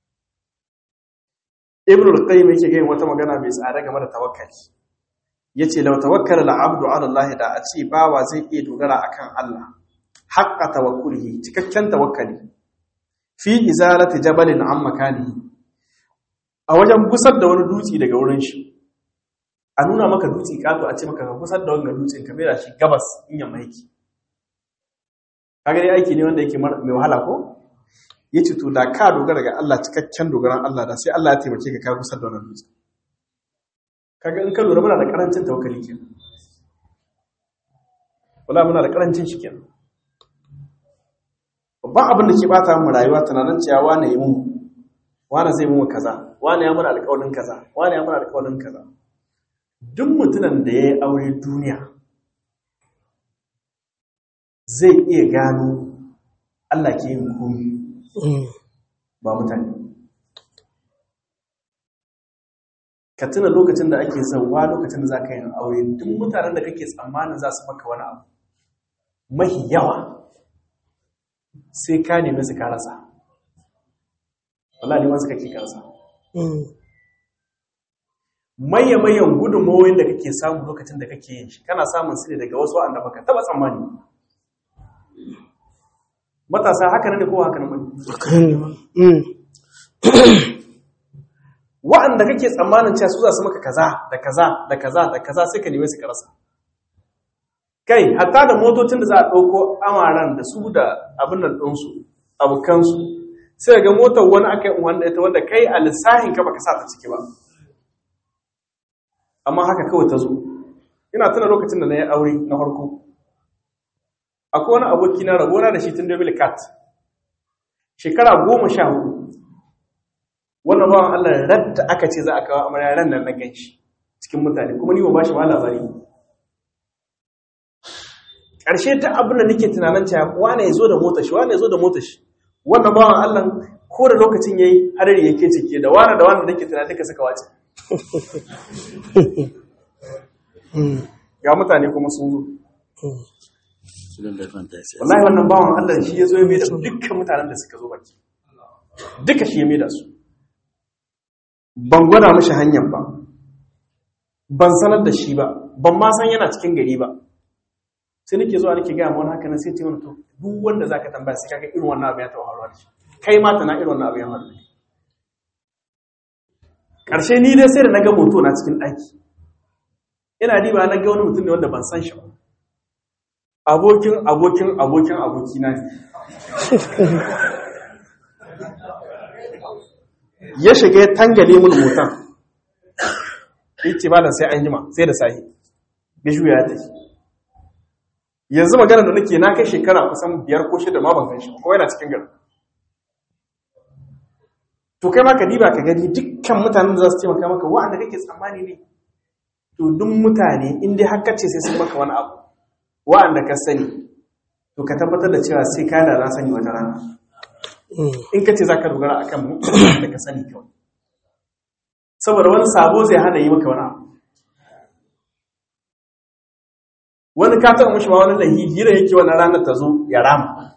Ibn al-Qayyim yake ga wata magana mai tsada game da tawakkali yace law tawakkala al-'abdu 'ala Allah da a ce bawa zai iya dogara akan Allah haqqa tawakkulihi cikakken tawakkali fi izalati jabalin an makanihi a wajen gusar da wani dutse daga wurin shi a nuna maka dutse kato a ce maka ka gusar da wanga dutsen ka mera shi gabas in yamma yake kaga dai aiki ne wanda yake mai wahala ko yace to da ka dogara ga Allah cikakken dogaran Allah da sai Allah ya taimake ka ka gusar da wannan dutse kaga in ka lura muna da karancin tawakkali kenan wala muna da karancin shi kenan babban abin da ke bata mu rayuwa tunanin cewa wane yi mun wane zai mun kaza wane ya mana alƙawarin kaza wane ya mana alƙawarin kaza duk mutumin da ya yi aure duniya zai iya gano Allah ke yin komi ba mutane ka tuna lokacin da ake zauwa lokacin da za ka yi aure duk mutanen da kake tsammanin za su maka wani abu mahi yawa sai ka nemi su karasa wala ne wasu kake karasa maye-mayen gudunmowin da kake samu lokacin da kake yin shi kana samun su ne daga wasu wa'anda baka taba tsammani matasa haka ne ko haka ne wa'anda kake tsammanin cewa su za su maka kaza da kaza da kaza da kaza sai ka nemi su karasa kai hatta da motocin da za a ɗauko amaran da su da abin nan ɗinsu abokansu sai ga motar wani aka yi wanda ita wanda kai a lissahin ka baka sa ta ciki ba amma haka kawai ta zo ina tuna lokacin da na yi aure na farko akwai wani aboki na rabona da shi tun da cat shekara goma sha hudu wannan bawan allah radda aka ce za a kawo amarya ran nan na gan shi cikin mutane kuma ni ba ba shi ma labari ƙarshe ta abin da nake tunanin cewa wane ya zo da motar shi wane ya zo da motar shi wannan bawan Allah ko da lokacin yayi hadari yake cike da wane da wane da nake tunanin duka suka wace ga mutane kuma sun zo wallahi wannan bawan Allah shi ya zo ya maida dukkan mutanen da suka zo baki duka shi ya maida su ban gwada mashi hanyar ba ban sanar da shi ba ban ma san yana cikin gari ba sai nake zuwa nake gaya wani haka nan sai ce wani to duk wanda zaka tambaya sai kaga irin wannan abu ya taɓa faruwa da shi kai ma tana irin wannan abu ya faru karshe ni dai sai da naga moto na cikin ɗaki ina diba na ga wani mutum ne wanda ban san shi ba abokin abokin abokin abokina ne ya shiga ya tangale mun motan yace ba da sai an jima sai da sahi ya juya ya tafi yanzu magana da nake na kai shekara kusan biyar ko shida ma ban san shi ko yana cikin gari to kai ma ka diba ka gani dukkan mutanen da za su taimaka maka wa'anda kake tsammani ne to duk mutane in dai har kace sai sun maka wani abu wa'anda ka sani to ka tabbatar da cewa sai ka da na sani wata rana in ka ce za ka dogara akan mutanen da ka sani kawai saboda wani sabo zai hana yi maka wani abu wani ka taɓa mashi ma wani lahi hira yake wani ranar ta zo ya rama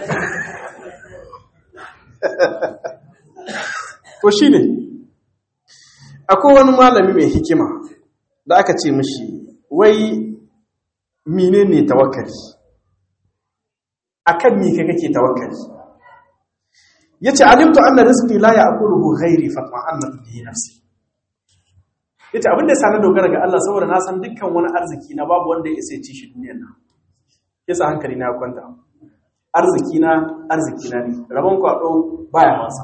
to shi ne akwai wani malami mai hikima da aka ce mashi wai mine ne tawakkali akan mi ka kake tawakkali yace alimtu anna rizqi la ya'kuluhu ghairi fatma annat bihi nafsi yace abin da sani dogara ga Allah saboda na san dukkan wani arziki na babu wanda ya isa ci shi duniyar nan yasa hankali na kwanta arziki na arziki na ne rabon kwado baya masa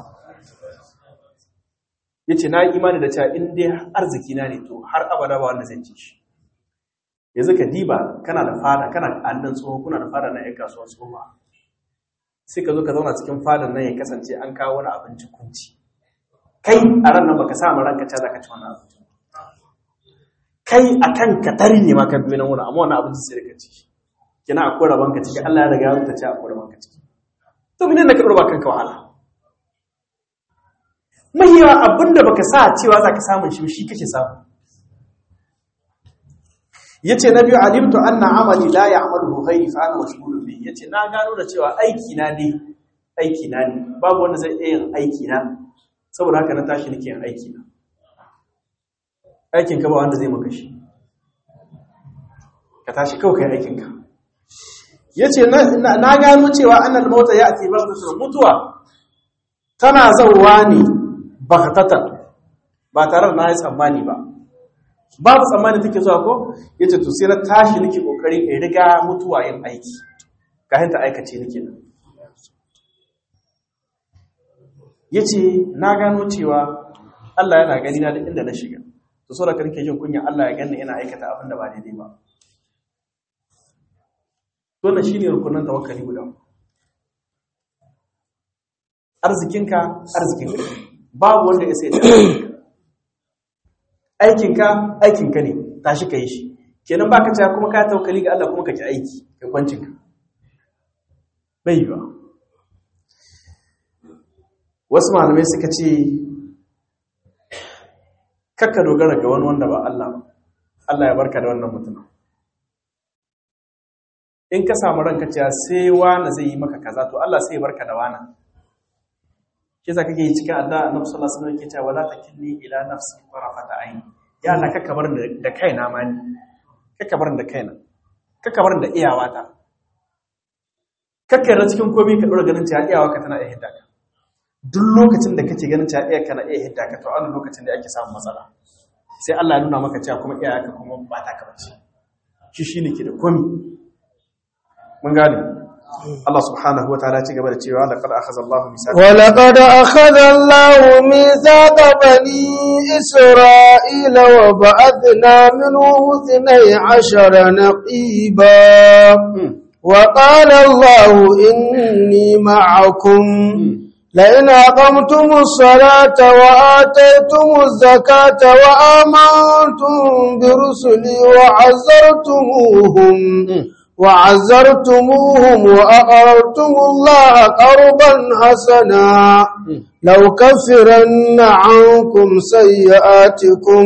yace na yi imani da cewa in dai arziki na ne to har abada ba wanda zai ci shi yanzu ka diba kana da fada kana da annan tsoho kuna da fada na yan kasuwa tsoho sai ka zo ka zauna cikin fadan nan ya kasance an kawo wani abinci kunci kai a ran nan baka sa ma ranka cewa zaka ci wannan abinci kai akan ka tari ne ma ka biyo nan wurin amma wannan abinci sai ka ci kina akwai rabon ka ciki Allah ya riga ya rubuta cewa akwai rabon ka ciki to menene ka dora kanka wahala mahiya abinda baka sa cewa zaka samu shi shi kake samu yace na biyu alimtu anna amali la ya'malu ghayri fa ana mashghulun bi yace na gano da cewa aiki na ne aiki na ne babu wanda zai iya yin aiki na saboda haka na tashi nake yin aiki na aikin ka ba wanda zai maka shi ka tashi kawai kai aikin ka yace na gano cewa annal mauta ya'ti baghtatan mutuwa tana zawwa ne baghtatan ba tare da na yi tsammani ba babu tsammani take zuwa ko yace to sai na tashi nake kokarin in riga mutuwa yin aiki kafin ta aikace nake nan yace na gano cewa Allah yana gani na duk inda na shiga to saboda kan nake jin kunya Allah ya ganni ina aikata abin da ba daidai ba to na shine rukunin tawakkali guda arzikinka arzikinka babu wanda ya sai aikinka aikinka ne tashi ka yi shi kenan baka cewa kuma ka tawakkali ga Allah kuma ka ki aiki ka kwancinka bai yiwa wasu malamai suka ce kakka dogara ga wani wanda ba Allah ba Allah ya barka da wannan mutumin in ka samu ranka cewa sai wani zai yi maka kaza to Allah sai ya barka da wani shi za kake yi cikin addu'a annabi sallallahu alaihi wasallam yake cewa wala takilni ila nafsi tarafata ayn ya Allah kakka bar da kaina ma ni kakka bar da kaina kakka bar da iyawata kakka yarda cikin komai ka dora ganin cewa iyawarka tana iya hidda ka duk lokacin da kake ganin cewa iyaka na iya hidda ka to a lokacin da ake samun matsala sai Allah ya nuna maka cewa kuma iyaka kuma ba ta ka bace shi shine ke da komai mun gane Allah subhanahu wataala ci gaba da cewa laqad akhadha Allahu mithaqa wa laqad akhadha Allahu mithaqa bani Isra'ila wa ba'athna minhum 12 naqiba wa qala Allahu inni ma'akum لئن أقمتم الصلاة وآتيتم الزكاة وآمنتم برسلي وعزرتموهم وعزرتموهم وأقرضتم الله قرضا حسنا لو كفرن عنكم سيئاتكم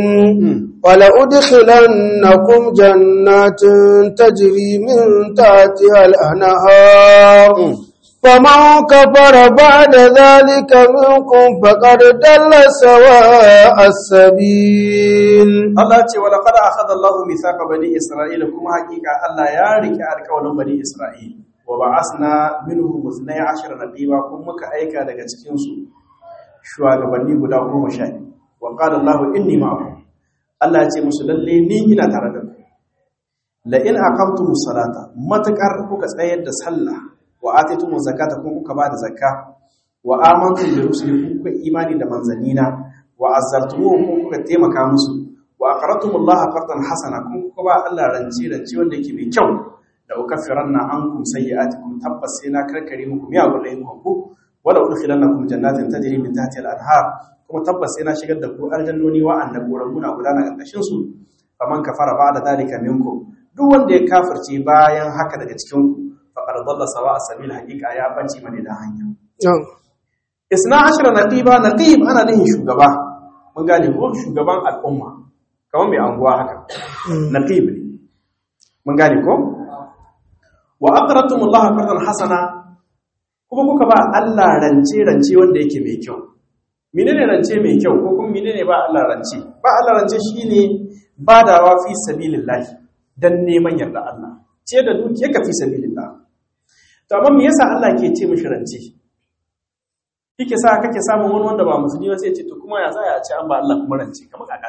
ولأدخلنكم جنات تجري من تحتها الأنهار فمن كفر بعد ذلك منكم فقد دل سواء السبيل Allah ce wala qad akhadha Allahu mithaqa bani Isra'ila kuma hakika Allah ya rike alƙawarin bani Isra'ila wa ba'asna minhum 12 nabiba kuma muka aika daga cikin su shugabanni guda 10 wa qala Allahu inni ma'akum Allah ya ce musu lalle ni ina tare da ku la in aqamtumus salata matakar kuka tsayar da sallah wa ataytumu zakata kun kuka bada zakka wa amantum bi rusuli kun kuka imani da manzanina wa azzartumuhum kun kuka taimaka musu wa aqradtumullaha qardan hasana kun kuka ba Allah ranci ranci wanda yake mai kyau da ukaffiranna ankum sayyi'atikum tabbas sai na karkare muku miya gudayin ku wala udkhilannakum jannatin tajri min tahtiha al-anhar kuma tabbas sai na shigar da ku aljannoni wa annaburan muna gudana karkashin su faman kafara ba'da dalika minkum duk wanda ya kafirce bayan haka daga cikin ku faƙar zalla sawa a sabil haƙiƙa ya ɓace mani da hanya. Isna ashira naqiba naqib ana nihin shugaba mun gane ko shugaban al'umma kamar mai anguwa haka naqib ne mun gane ko wa aqratumullah qardan hasana kuma kuka ba Allah rance rance wanda yake mai kyau menene rance mai kyau ko kuma menene ba Allah rance ba Allah rance shine badawa fi sabilillah dan neman yarda Allah ce da dukiyarka fi sabilillah to amma me yasa Allah ke ce mishi rance kike sa kake samun wani wanda ba musulmi ba sai ce to kuma ya za ya ce an ba Allah kuma rance kamar kaka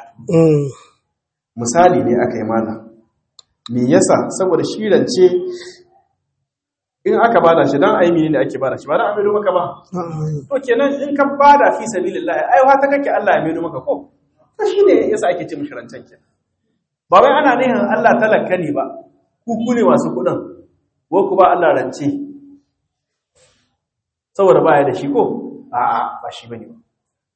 misali ne aka yi mana me yasa saboda shi rance in aka bada shi dan ayi ne ake bada shi ba dan a maido maka ba to kenan in ka bada fi sabilillah ai wata kake Allah ya maido maka ko to shine yasa ake ce mishi rancen kenan ba wai ana nihin Allah talaka ne ba ku ku ne masu kudin ko ku ba Allah rance saboda baya da shi ko a'a ba shi bane ba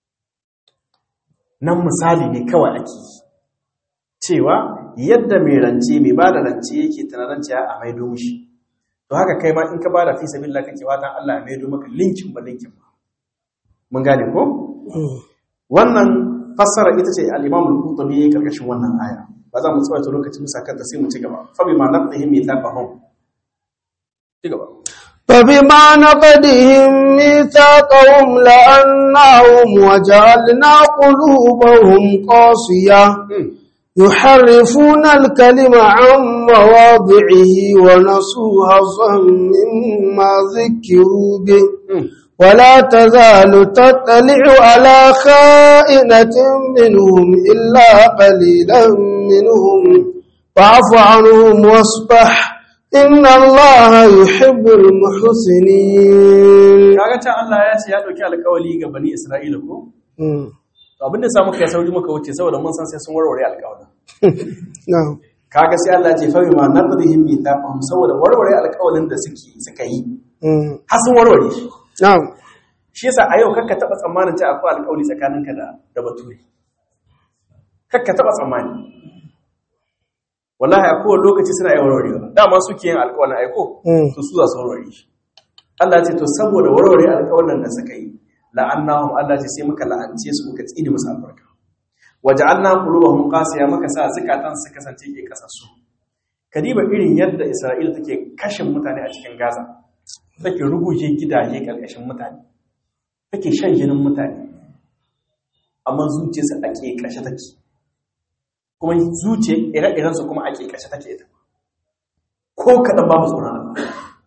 nan misali ne kawai ake yi cewa yadda mai rance mai ba da rance yake tunanin a maido mishi to haka kai ma in ka ba da fi sabilillah kake watan Allah ya maido maka linkin ba linkin ba mun gane ko wannan fassara ita ce al-Imam al-Qurtubi karkashin wannan aya ba za mu tsawaita lokacin musa kanta sai mu ci gaba fa bima naqdihim mithaqahum ci gaba فبما نقدهم ميثاقهم لأنهم وجعلنا قلوبهم قاسية يحرفون الكلم عن مواضعه ونسوا حظا مما ذكروا به ولا تزال تطلع على خائنة منهم إلا قليلا منهم فاعف عنهم واصبح إن الله يحب المحسنين kaga ta Allah ya ce ya dauki alƙawari ga bani Isra'ila ko to abin da samu kai sauri muka wuce saboda mun san sai sun warware alƙawarin na'am kaga sai Allah ya ce fa bima naqdihim mithaqahum saboda warware alƙawarin da suke suka yi har sun warware shi na'am shi yasa a yau kakka taba tsammanin ta akwai alƙawari tsakaninka da da bature kakka taba tsammani wallahi a kowane lokaci suna yi warwarewa dama suke yin alƙawarin aiko to su za su warware shi Allah ce to saboda warware alƙawarin da suka yi la'annahum Allah ce sai muka la'ance su muka tsine musu albarka waja'alna qulubahum qasiya muka sa zakatan su kasance ke kasassu kadiba irin yadda Isra'ila take kashin mutane a cikin Gaza take ruguje gidaje karkashin mutane take shan jinin mutane amma zuciyarsa a ke kashe take kuma zuciyar ire-irensu kuma a ke kashe take ita ko kaɗan babu tsoron Allah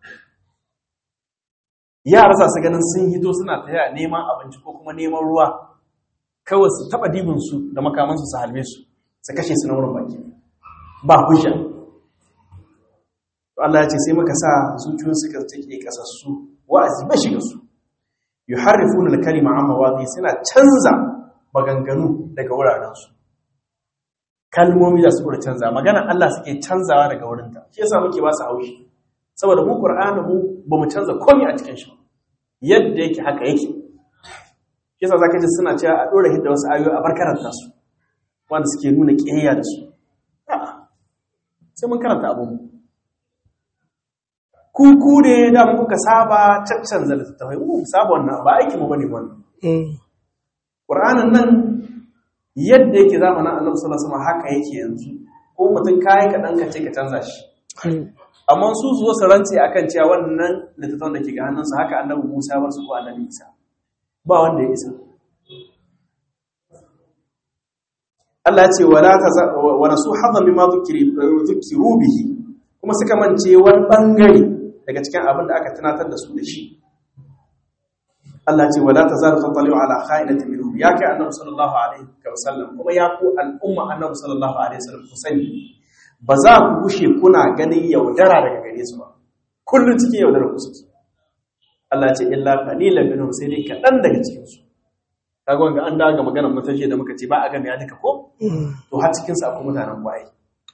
yara za su ganin sun hito suna taya neman abinci ko kuma neman ruwa kawai su taɓa dibinsu da makamansu su halbe su su kashe su na wurin baki ba hujja Allah ya ce sai muka sa zuciyoyin suka take kasassu wa'azi ba shiga su yuharrifuna al-kalima amma wadi suna canza maganganu daga wuraren su kalmomi da su canza magana Allah suke canzawa daga wurinta shi yasa muke ba su haushi saboda mu Qur'ani mu bamu canza komai a cikin shi yadda yake haka yake shi yasa zaka ji suna cewa a dora hidda wasu ayoyi a barkaranta su wanda suke nuna kiyayya da su a'a sai mun karanta abun mu kuku ne da mu kuka saba caccanza littattafai mu saba wannan ba aiki mu bane wannan Qur'anin nan yadda yake zamanin Annabi sallallahu alaihi wasallam haka yake yanzu ko mutum kai ka dan ka ce ka canza shi amma su su zo su rantse akan cewa wannan littattafan da ke ga hannunsu haka Annabi Musa bar su ko Annabi Isa ba wanda ya isa Allah ya ce wala ta wa nasu hadha mimma dhukiru bihi kuma suka mance wani bangare daga cikin abin da aka tunatar da su da shi Allah ce wala tazalu tatali'u ala kha'inatin minhum ya kai annabi sallallahu alaihi wasallam kuma ya ku al'umma annabi sallallahu alaihi wasallam ku sani ba za ku gushe kuna ganin yaudara daga gare su ba kullun cikin yaudara ku suke Allah ce illa qalilan minhum sai dai kadan daga cikin su kaga wanga an daga maganar mutaje da muka ce ba a ga ya duka ko to har cikin su akwai mutanen kwaye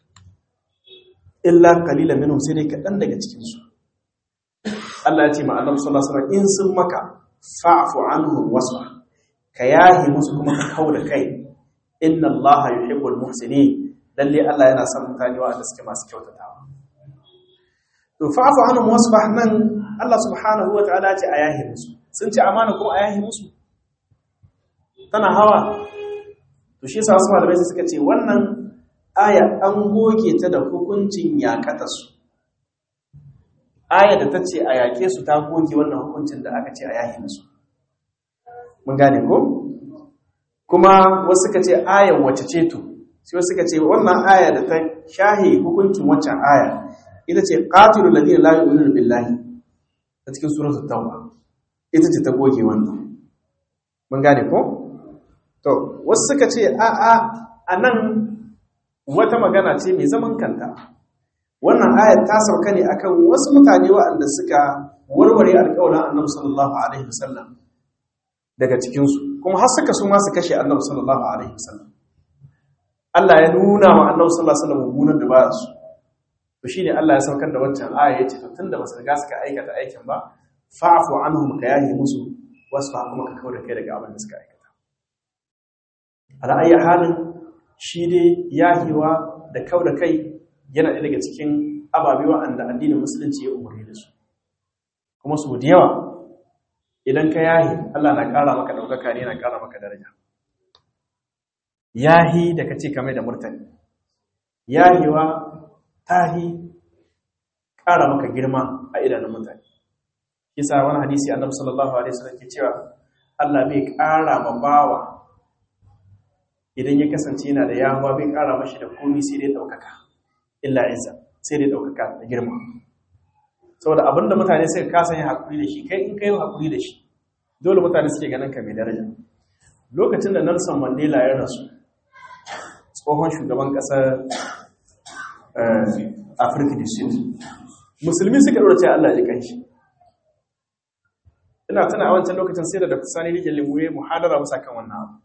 illa qalilan minhum sai dai kadan daga cikin su Allah ya ce ma Annabi sallallahu alaihi wasallam in sun maka fa'fu anhum wasfa ka yahi musu kuma ka kauda kai inna Allah yuhibbul muhsinin lalle Allah yana son mutane wanda suke masu kyautatawa to fa'fu anhum wasfa nan Allah subhanahu wa ta'ala ce a yahi musu sun ce amana ko a yahi musu tana hawa to shi yasa wasu malamai suka ce wannan aya an goge ta da hukuncin yakatarsu aya da ta ce a yaƙe su ta goge wannan hukuncin da aka ce a yaƙe musu mun gane ko kuma wasu suka ce ayan wace ce to sai wasu suka ce wannan aya da ta shahi hukuncin waccan aya ita ce qatilul ladina la yu'minuna billahi ta cikin suratul tauba ita ce ta goge wannan mun gane ko to wasu suka ce a a anan wata magana ce mai zaman kanta wannan ayat ta sauka ne akan wasu mutane waɗanda suka warware alƙawarin annabi sallallahu alaihi wasallam daga cikinsu kuma har suka su ma su kashe annabi sallallahu alaihi wasallam Allah ya nuna wa annabi sallallahu alaihi wasallam mummunan da ba su to shine Allah ya saukar da wancan aya yace to tunda basu riga suka aikata aikin ba fa'fu anhum ka yahi musu wasfa kuma ka kauda kai daga abin da suka aikata ala ayi halin shi dai yahiwa da kauda kai yana ɗaya daga cikin ababe wa'anda addinin musulunci ya umarni da su kuma su da yawa idan ka yahi Allah na ƙara maka ɗaukaka ne yana ƙara maka daraja yahi da ka ce kamar da murtani yahiwa tahi ƙara maka girma a idanun mutane kisa wani hadisi annabi sallallahu alaihi wasallam ke cewa Allah bai ƙara ma bawa idan ya kasance yana da yahuwa bai ƙara mashi da komai sai dai ɗaukaka illa izza sai dai ɗaukaka da girma saboda abinda mutane suka kasa yin hakuri da shi kai in kai hakuri da shi dole mutane suke ganin ka mai daraja lokacin da Nelson Mandela ya rasu tsohon shugaban ƙasar Afirka da Sud musulmi suka ɗora cewa Allah ya kanshi ina tana a wancan lokacin sai da Dr. Sani Rijal Limuye muhadara musa kan wannan abu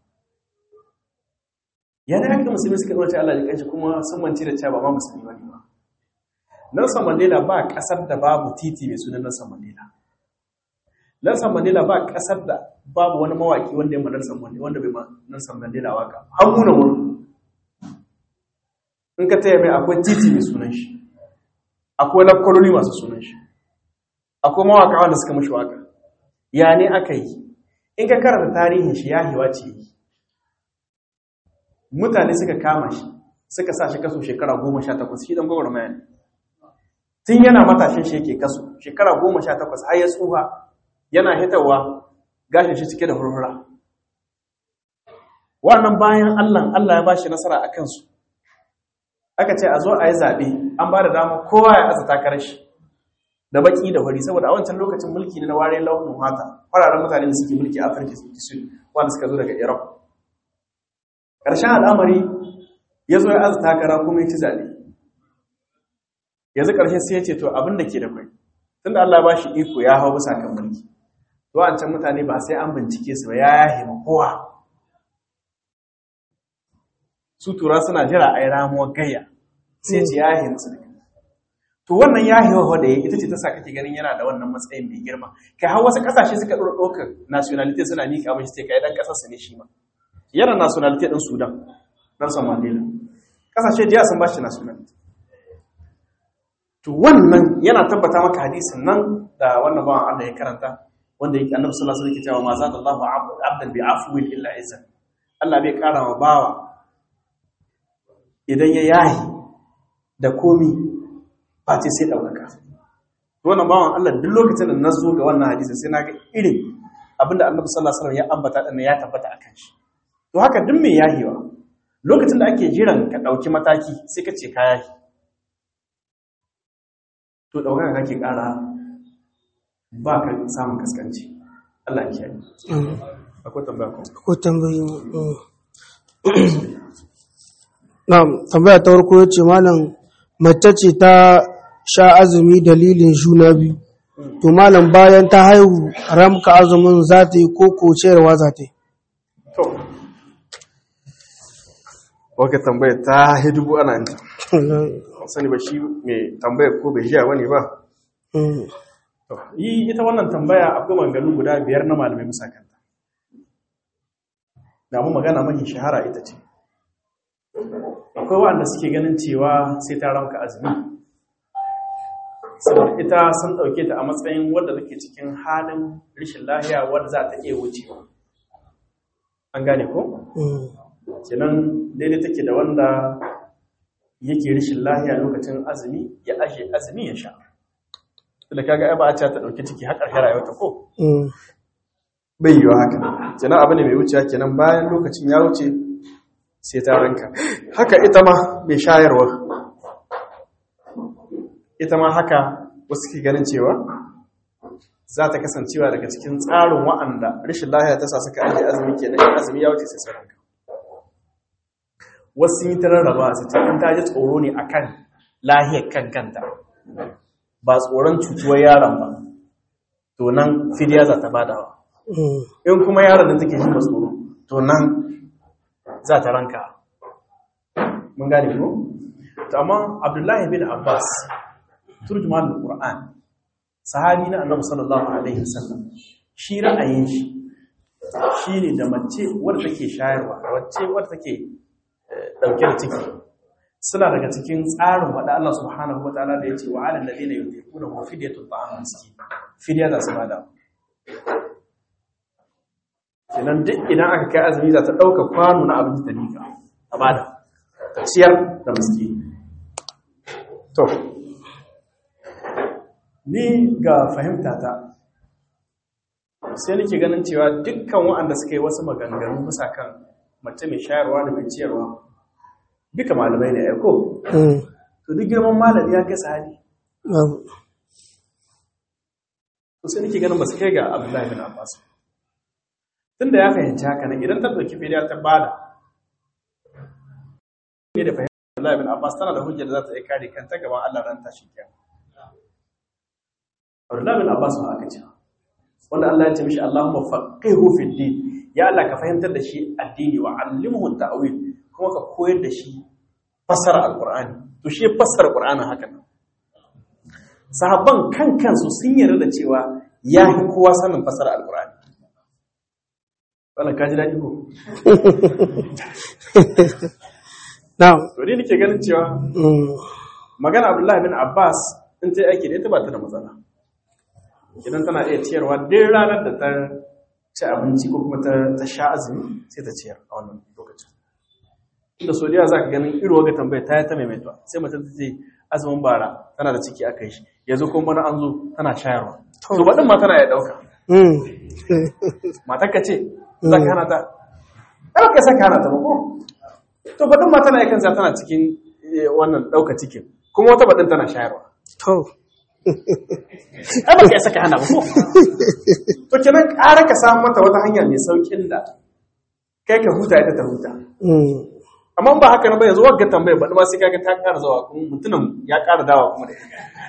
ya da haka musulmi suka ɗora cewa Allah ya kanshi kuma sun mance da cewa ba ma musulmi ba ne ba Nelson Mandela ba ƙasar da babu titi mai sunan Nelson Mandela. Nelson Mandela ba ƙasar da babu wani mawaki wanda ya ma Nelson Mandela wanda bai ma Nelson Mandela waka. An muna wurin. In ka taya mai akwai titi mai sunan shi. Akwai lafkwaloli masu sunan shi. Akwai mawaka wanda suka mashi waka. Ya ne aka yi? In ka karanta tarihin shi ya hiwa ce yi. Mutane suka kama shi, suka sa shi kaso shekara goma sha takwas, shi dan gwagwarmaya ne. tun yana matashin shi yake kaso shekara goma sha takwas har ya tsufa yana hitarwa gashin shi cike da hurhura wannan bayan allah allah ya ba shi nasara a kansu aka ce a zo a yi zaɓe an ba da dama kowa ya aza takarar shi da baki da hori saboda a wancan lokacin mulki ne na ware launin mata fararen mutane da suke mulki a afirka sud wanda suka zo daga iran ƙarshen al'amari ya zo ya aza takara kuma ya ci zaɓe yanzu ƙarshe sai ya ce to abin da ke da kwai tunda Allah ba shi iko ya hau bisa kan mulki to wancan mutane ba sai an bincike su ba ya yahe ma kowa su tura suna jira a yi ramuwar gayya sai ce ya yahe musu daga to wannan yahewa da ya ita ce ta sa kake ganin yana da wannan matsayin mai girma kai har wasu ƙasashe suka ɗora ɗaukar nationality suna nika mashi sai kai ɗan ƙasar su ne shi ma yana nationality ɗin sudan nelson mandela ƙasashe jiya sun ba shi nationality to wannan yana tabbata maka hadisin nan da wannan bawan Allah ya karanta wanda yake annabi sallallahu alaihi wasallam yake cewa ma za Allahu abdan bi afwin illa izzan Allah bai kara wa bawa idan ya yahi da komi face sai daukaka to wannan bawan Allah duk lokacin da nazo ga wannan hadisin sai naga irin abinda annabi sallallahu alaihi wasallam ya ambata din ya tabbata akan shi to haka duk mai yahiwa lokacin da ake jiran ka dauki mataki sai ka ce ka yahi to ɗaukaka kake ƙara ba ka samun kaskanci Allah ya yi akwai tambaya ko Akwai tambayi. Na'am, tambaya ta farko yace malam mace ce ta sha azumi dalilin juna biyu. To malam bayan ta haihu ramka azumin za ta yi ko ko ciyarwa za ta yi. to waka tambaya ta hidubu ana yin sani ba shi mai tambaya ko bai jiya wani ba Mm. To, yi ita wannan tambaya akwai maganganu guda biyar na malamai bisa kanta. Da mu magana mafi shahara ita ce. Akwai waɗanda suke ganin cewa sai ta ramka azumi. Saboda ita sun ɗauke ta a matsayin wadda take cikin halin rashin lahiya wadda za ta iya wucewa. An gane ko? Mm. Kenan daidai take da wanda yake rashin lahiya lokacin azumi ya ashe azumi ya sha. da kaga ai ba a ce ta dauki ciki har ƙarshen rayuwarta ko Mm. bai yiwa haka kenan abu ne mai wucewa kenan bayan lokacin ya wuce sai ta ranka haka ita ma mai shayarwa ita ma haka wasu ke ganin cewa za ta kasancewa daga cikin tsarin wa'anda rashin lahiya ta sa suka ajiye azumi kenan in azumi ya wuce sai su ranka wasu sun yi ta rarraba su ce in ta ji tsoro ne akan lahiyar kan kanta ba tsoron cutuwar yaron ba to nan fidiya za ta badawa in kuma yaron da take shi ba tsoro to nan za ta ranka mun gane ko to amma abdullahi bin abbas turjuman alquran sahabi na annabi sallallahu alaihi wasallam shi ra'ayin shi shine da mace wadda take shayarwa wacce wadda take dauke da ciki suna daga cikin tsarin wada Allah subhanahu wataala da yace wa alal ladina yutiquna wa fidyatu ta'am miskin fidya da su bada kenan duk idan aka kai azumi za ta dauka kwano na abinci ta nika a bada ta ciyar da miskin to ni ga fahimta ta sai nake ganin cewa dukkan waɗanda suka yi wasu maganganu bisa kan mace mai shayarwa da mai ciyarwa duka malamai ne aiko to duk girman malami ya kai sahabi to sai nake ganin ba su kai ga abdullahi bin abbas tunda ya fahimci haka nan idan ta ɗauki fidiya ta bada ne da fahimta abdullahi bin abbas tana da hujjar da za ta iya kare kanta gaban allah ran tashi kiyama abdullahi bin abbas ba aka ce wanda Allah ya ce mishi Allahumma faqihu fi din ya Allah ka fahimtar da shi addini wa allimhu ta'wil kuma ka koyar da shi fasara alqur'ani to shi fasara qur'anin haka nan sahabban kan kansu sun yarda da cewa ya fi kowa sanin fasara alqur'ani wannan kaji dadi ko na'am to ni nake ganin cewa magana Abdullahi bin Abbas in ta aiki da ita ba ta da matsala idan tana iya ciyarwa duk ranar da ta ci abinci ko kuma ta sha azumi sai ta ciyar a wannan lokacin inda so za ka ganin iro ga tambaya ta yi ta maimaituwa sai mutum ta ce azumin bara tana da ciki aka yi shi yanzu kuma bana an zo tana shayarwa to baɗin ma tana iya ɗauka matar ka ce za ka hana ta ɗan ka saka hana ta ba ko to baɗin ma tana iya kansa tana cikin wannan ɗauka cikin kuma wata baɗin tana shayarwa to ai ba ka saka hana ba ko to kenan ƙara ka samu mata wata hanya mai saukin da kai ka huta ita ta huta amma ba haka na ba yanzu wagga tambaya ba ma sai kaga ta ƙara zawa kuma mutumin ya ƙara dawa kuma da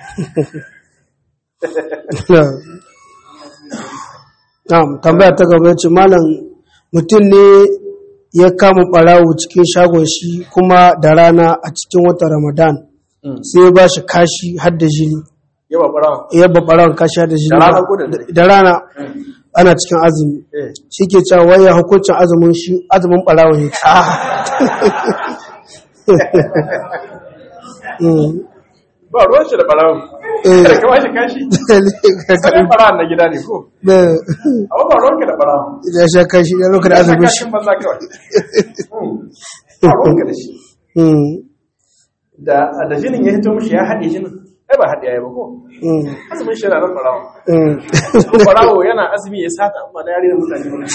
na'am tambaya ta gaba ce malam mutum ne ya kama ɓarawo cikin shagon shi kuma da rana a cikin watan ramadan sai ya ba shi kashi har da jini yawa ɓarawa ya ba ɓarawon kashi har da jini Da rana ko da dare? da rana ana cikin azumi Eh. shi ke cewa waya hukuncin azumin shi azumin ɓarawo ne Mm. ba ruwan shi da ɓarawa Eh. kada ka bashi kashi sanin ɓarawa na gida ne ko da amma ba ruwanka da ɓarawa ya sha kashi ya lokacin da azumin shi kashin banza kawai Mm. ba ruwanka da shi Mm. da da jinin ya hito mishi ya haɗe jinin ai ba haɗe ya yi ba ko Mm. azumin shi na nan ɓarawa Mm. ɓarawo yana azumi ya sata amma da yare da mutane ba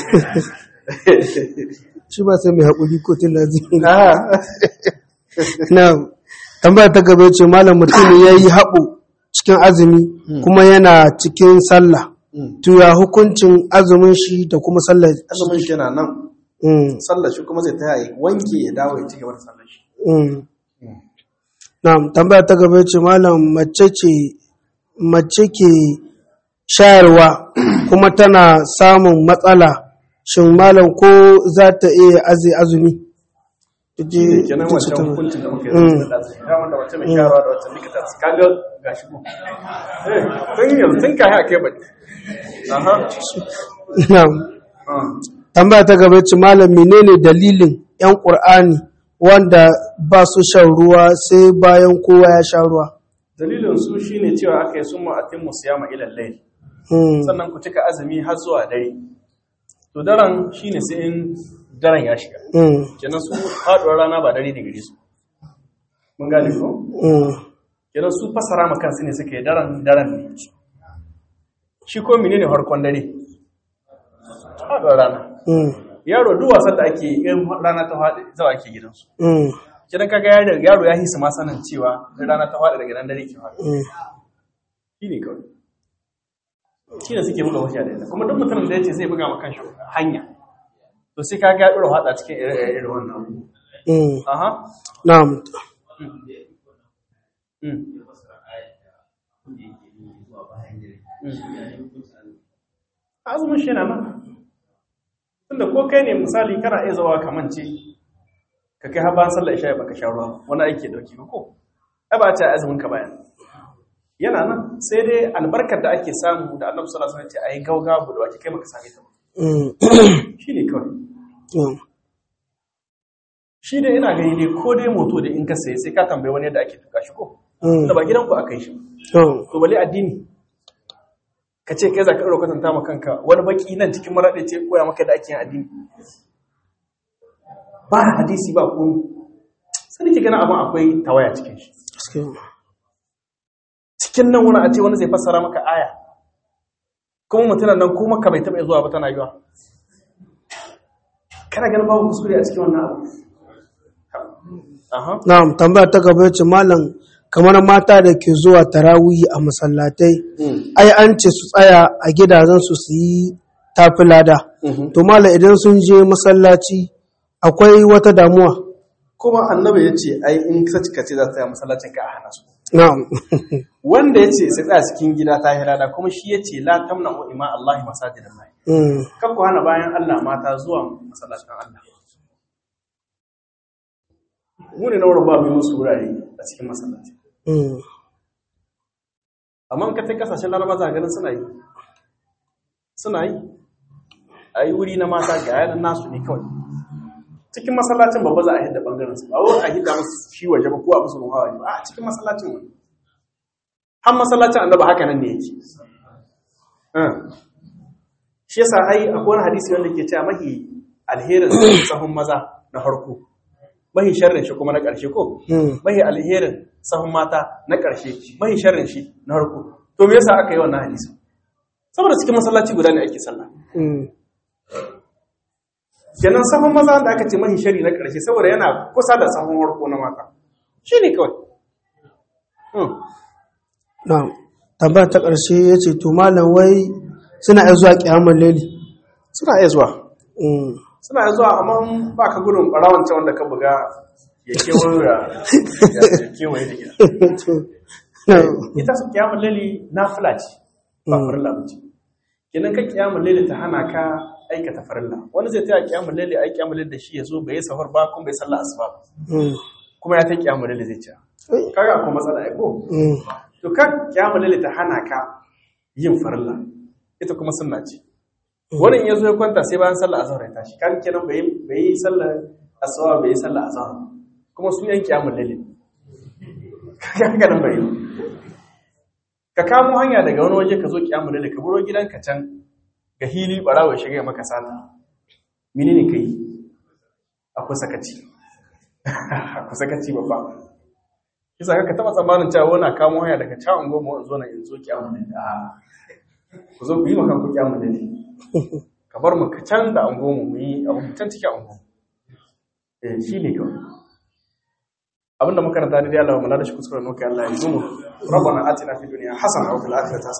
shi ba sai mai haƙuri ko tun da azumi Ah. na tambaya ta gaba ce malam mutum ne ya yi haɓo cikin azumi kuma yana cikin sallah to ya hukuncin azumin shi da kuma sallah azumin shi yana nan Mm, sallar shi kuma zai ta yi wanke ya dawo ya ci gaba da sallar shi mm. na tambaya ta gaba ce malam mace ce mace ke shayarwa kuma tana samun matsala shin malam ko za ta iya aze azumi shi ne kenan wancan hukuncin da muka yi da ɗazu ya wanda wata mai sharawa da wata likita su kaga ga shi ko Eh, tun yanzu tun kayi a kai ba aha Na'am. Ah. tambaya ta gaba ce malam menene dalilin yan qur'ani wanda ba su shan ruwa sai bayan kowa ya sha ruwa dalilin su shine cewa aka yi sun ma'atin musayama ilal layl Hmm, sannan ku cika azumi har zuwa dare to daren shine sai in daren ya shiga hmm, kenan su faduwar rana ba dare ne gare su mun gane ko hmm, kenan su fasara ma kansu ne suke daren daren ne shi ko menene harkon dare faduwar rana hmm, yaro duk wasan da ake in rana ta faɗi zawa ake gidansu hmm, kidan kaga yaro yaro ya hisa ma sanin cewa in rana ta faɗi daga nan dare ke faɗi hmm. shi ne kawai shi ne suke buga hujja da ita kuma duk mutumin da ya ce zai buga ma kanshi hanya to sai kaga ya ɗora faɗa cikin irin wannan Hmm. aha Na'am. azumin shi na nan tunda ko kai ne misali kana iya zawa kamance ka kai har bayan sallar isha baka sha ruwa wani aiki dauki ba ko ai ba ta azumin ka bayan yana nan sai dai albarkar da ake samu da annabi sallallahu alaihi wasallam ya ce ayi gauga budwa ki kai baka same ta ba shine kawai shi dai ina gani ne ko dai moto da in ka saye sai ka tambayi wani yadda ake tuka shi ko da ba gidanku aka yi shi to bale addini ka ce kai za ka ɗaura kwatanta ma kanka wani baki nan cikin maraɗe ce koya maka da ake yin addini ba hadisi ba komi sai da ke gana abin akwai tawaya cikin shi cikin nan wani a ce wani zai fassara maka aya kuma mutunan nan kuma ka bai taɓa zuwa ba tana yiwa kana ganin babu kuskure a cikin wannan abu Na'am, tambaya ta gaba ce malam kamar mata da ke zuwa tarawihi a masallatai, ai an ce su tsaya a gidajen su su yi tafi lada. To malam idan sun je masallaci akwai wata damuwa. Kuma annabi ya ce ai in ka cika ce za ta tsaya masallacin ka a hana su. Na'am. Wanda ya ce sai tsaya cikin gida ta yi lada kuma shi ya ce la tamna wa ima Allah masajidan Allah. Kan ku hana bayan Allah mata zuwa masallacin Allah. mu ne na wurin ba mai musu wurare a cikin masallaci amma ka ta kasashen laraba za ganin suna yi suna yi a yi wuri na mata ga yanar nasu ne kawai cikin masallacin babba za a hidda bangaren su ba wai a hidda musu shi waje ba ko a musu ruwa waje ba a cikin masallacin wani har masallacin annaba haka nan ne yake shi yasa ai akwai wani hadisi wanda ke cewa mahi alherin sahun maza na farko mahi sharrin shi kuma na ƙarshe ko mahi alherin sahun mata na ƙarshe mahi sharrin shi na harko to me yasa aka yi wannan hadisi saboda cikin masallaci guda ne ake sallah kenan sahun maza da aka ce mahi sharri na ƙarshe saboda yana kusa da sahun harko na mata shi ne kawai na'am tambaya ta ƙarshe ya ce to malam wai suna iya zuwa ƙiyamar leli suna iya zuwa suna zuwa amma ba ka gudun ɓarawar can wanda ka buga ya kewaye da gida. Ita su kiyamun lali na fulaci ba farilla ba ce. Kenan ka kiyamun lali ta hana ka aikata farilla. Wani zai taya kiyamun lali a kiyamun lali da shi ya zo bai yi safar ba kuma bai sallah asuba ba. Kuma ya ta kiyamun lali zai ci. Kaga akwai matsala ai ko? To ka kiyamun lali ta hana ka yin farilla. Ita kuma sunna ce. wani ya zo ya kwanta sai bayan sallah azhar ya tashi kan kenan bai bai yi sallah asuba bai yi sallah azhar kuma su yanki amul lail kaga nan bai ka kamo hanya daga wani waje ka zo kiyamul lail ka buro gidanka can ga hili barawa shiga maka sata menene kai akwai sakaci akwai sakaci babba kisa ka taba tsammanin cewa wani kamo hanya daga cawon goma zo na in zo kiyamul lail ku zo ku yi makan ku kiyamul lail ka bar mu ka can da ango mu yi abu can cikin ango eh shi ne kawai abinda muka ranta da Allah wa malada shi kuskure nuka Allah ya zumu rabbana atina fid dunya hasana wa fil akhirati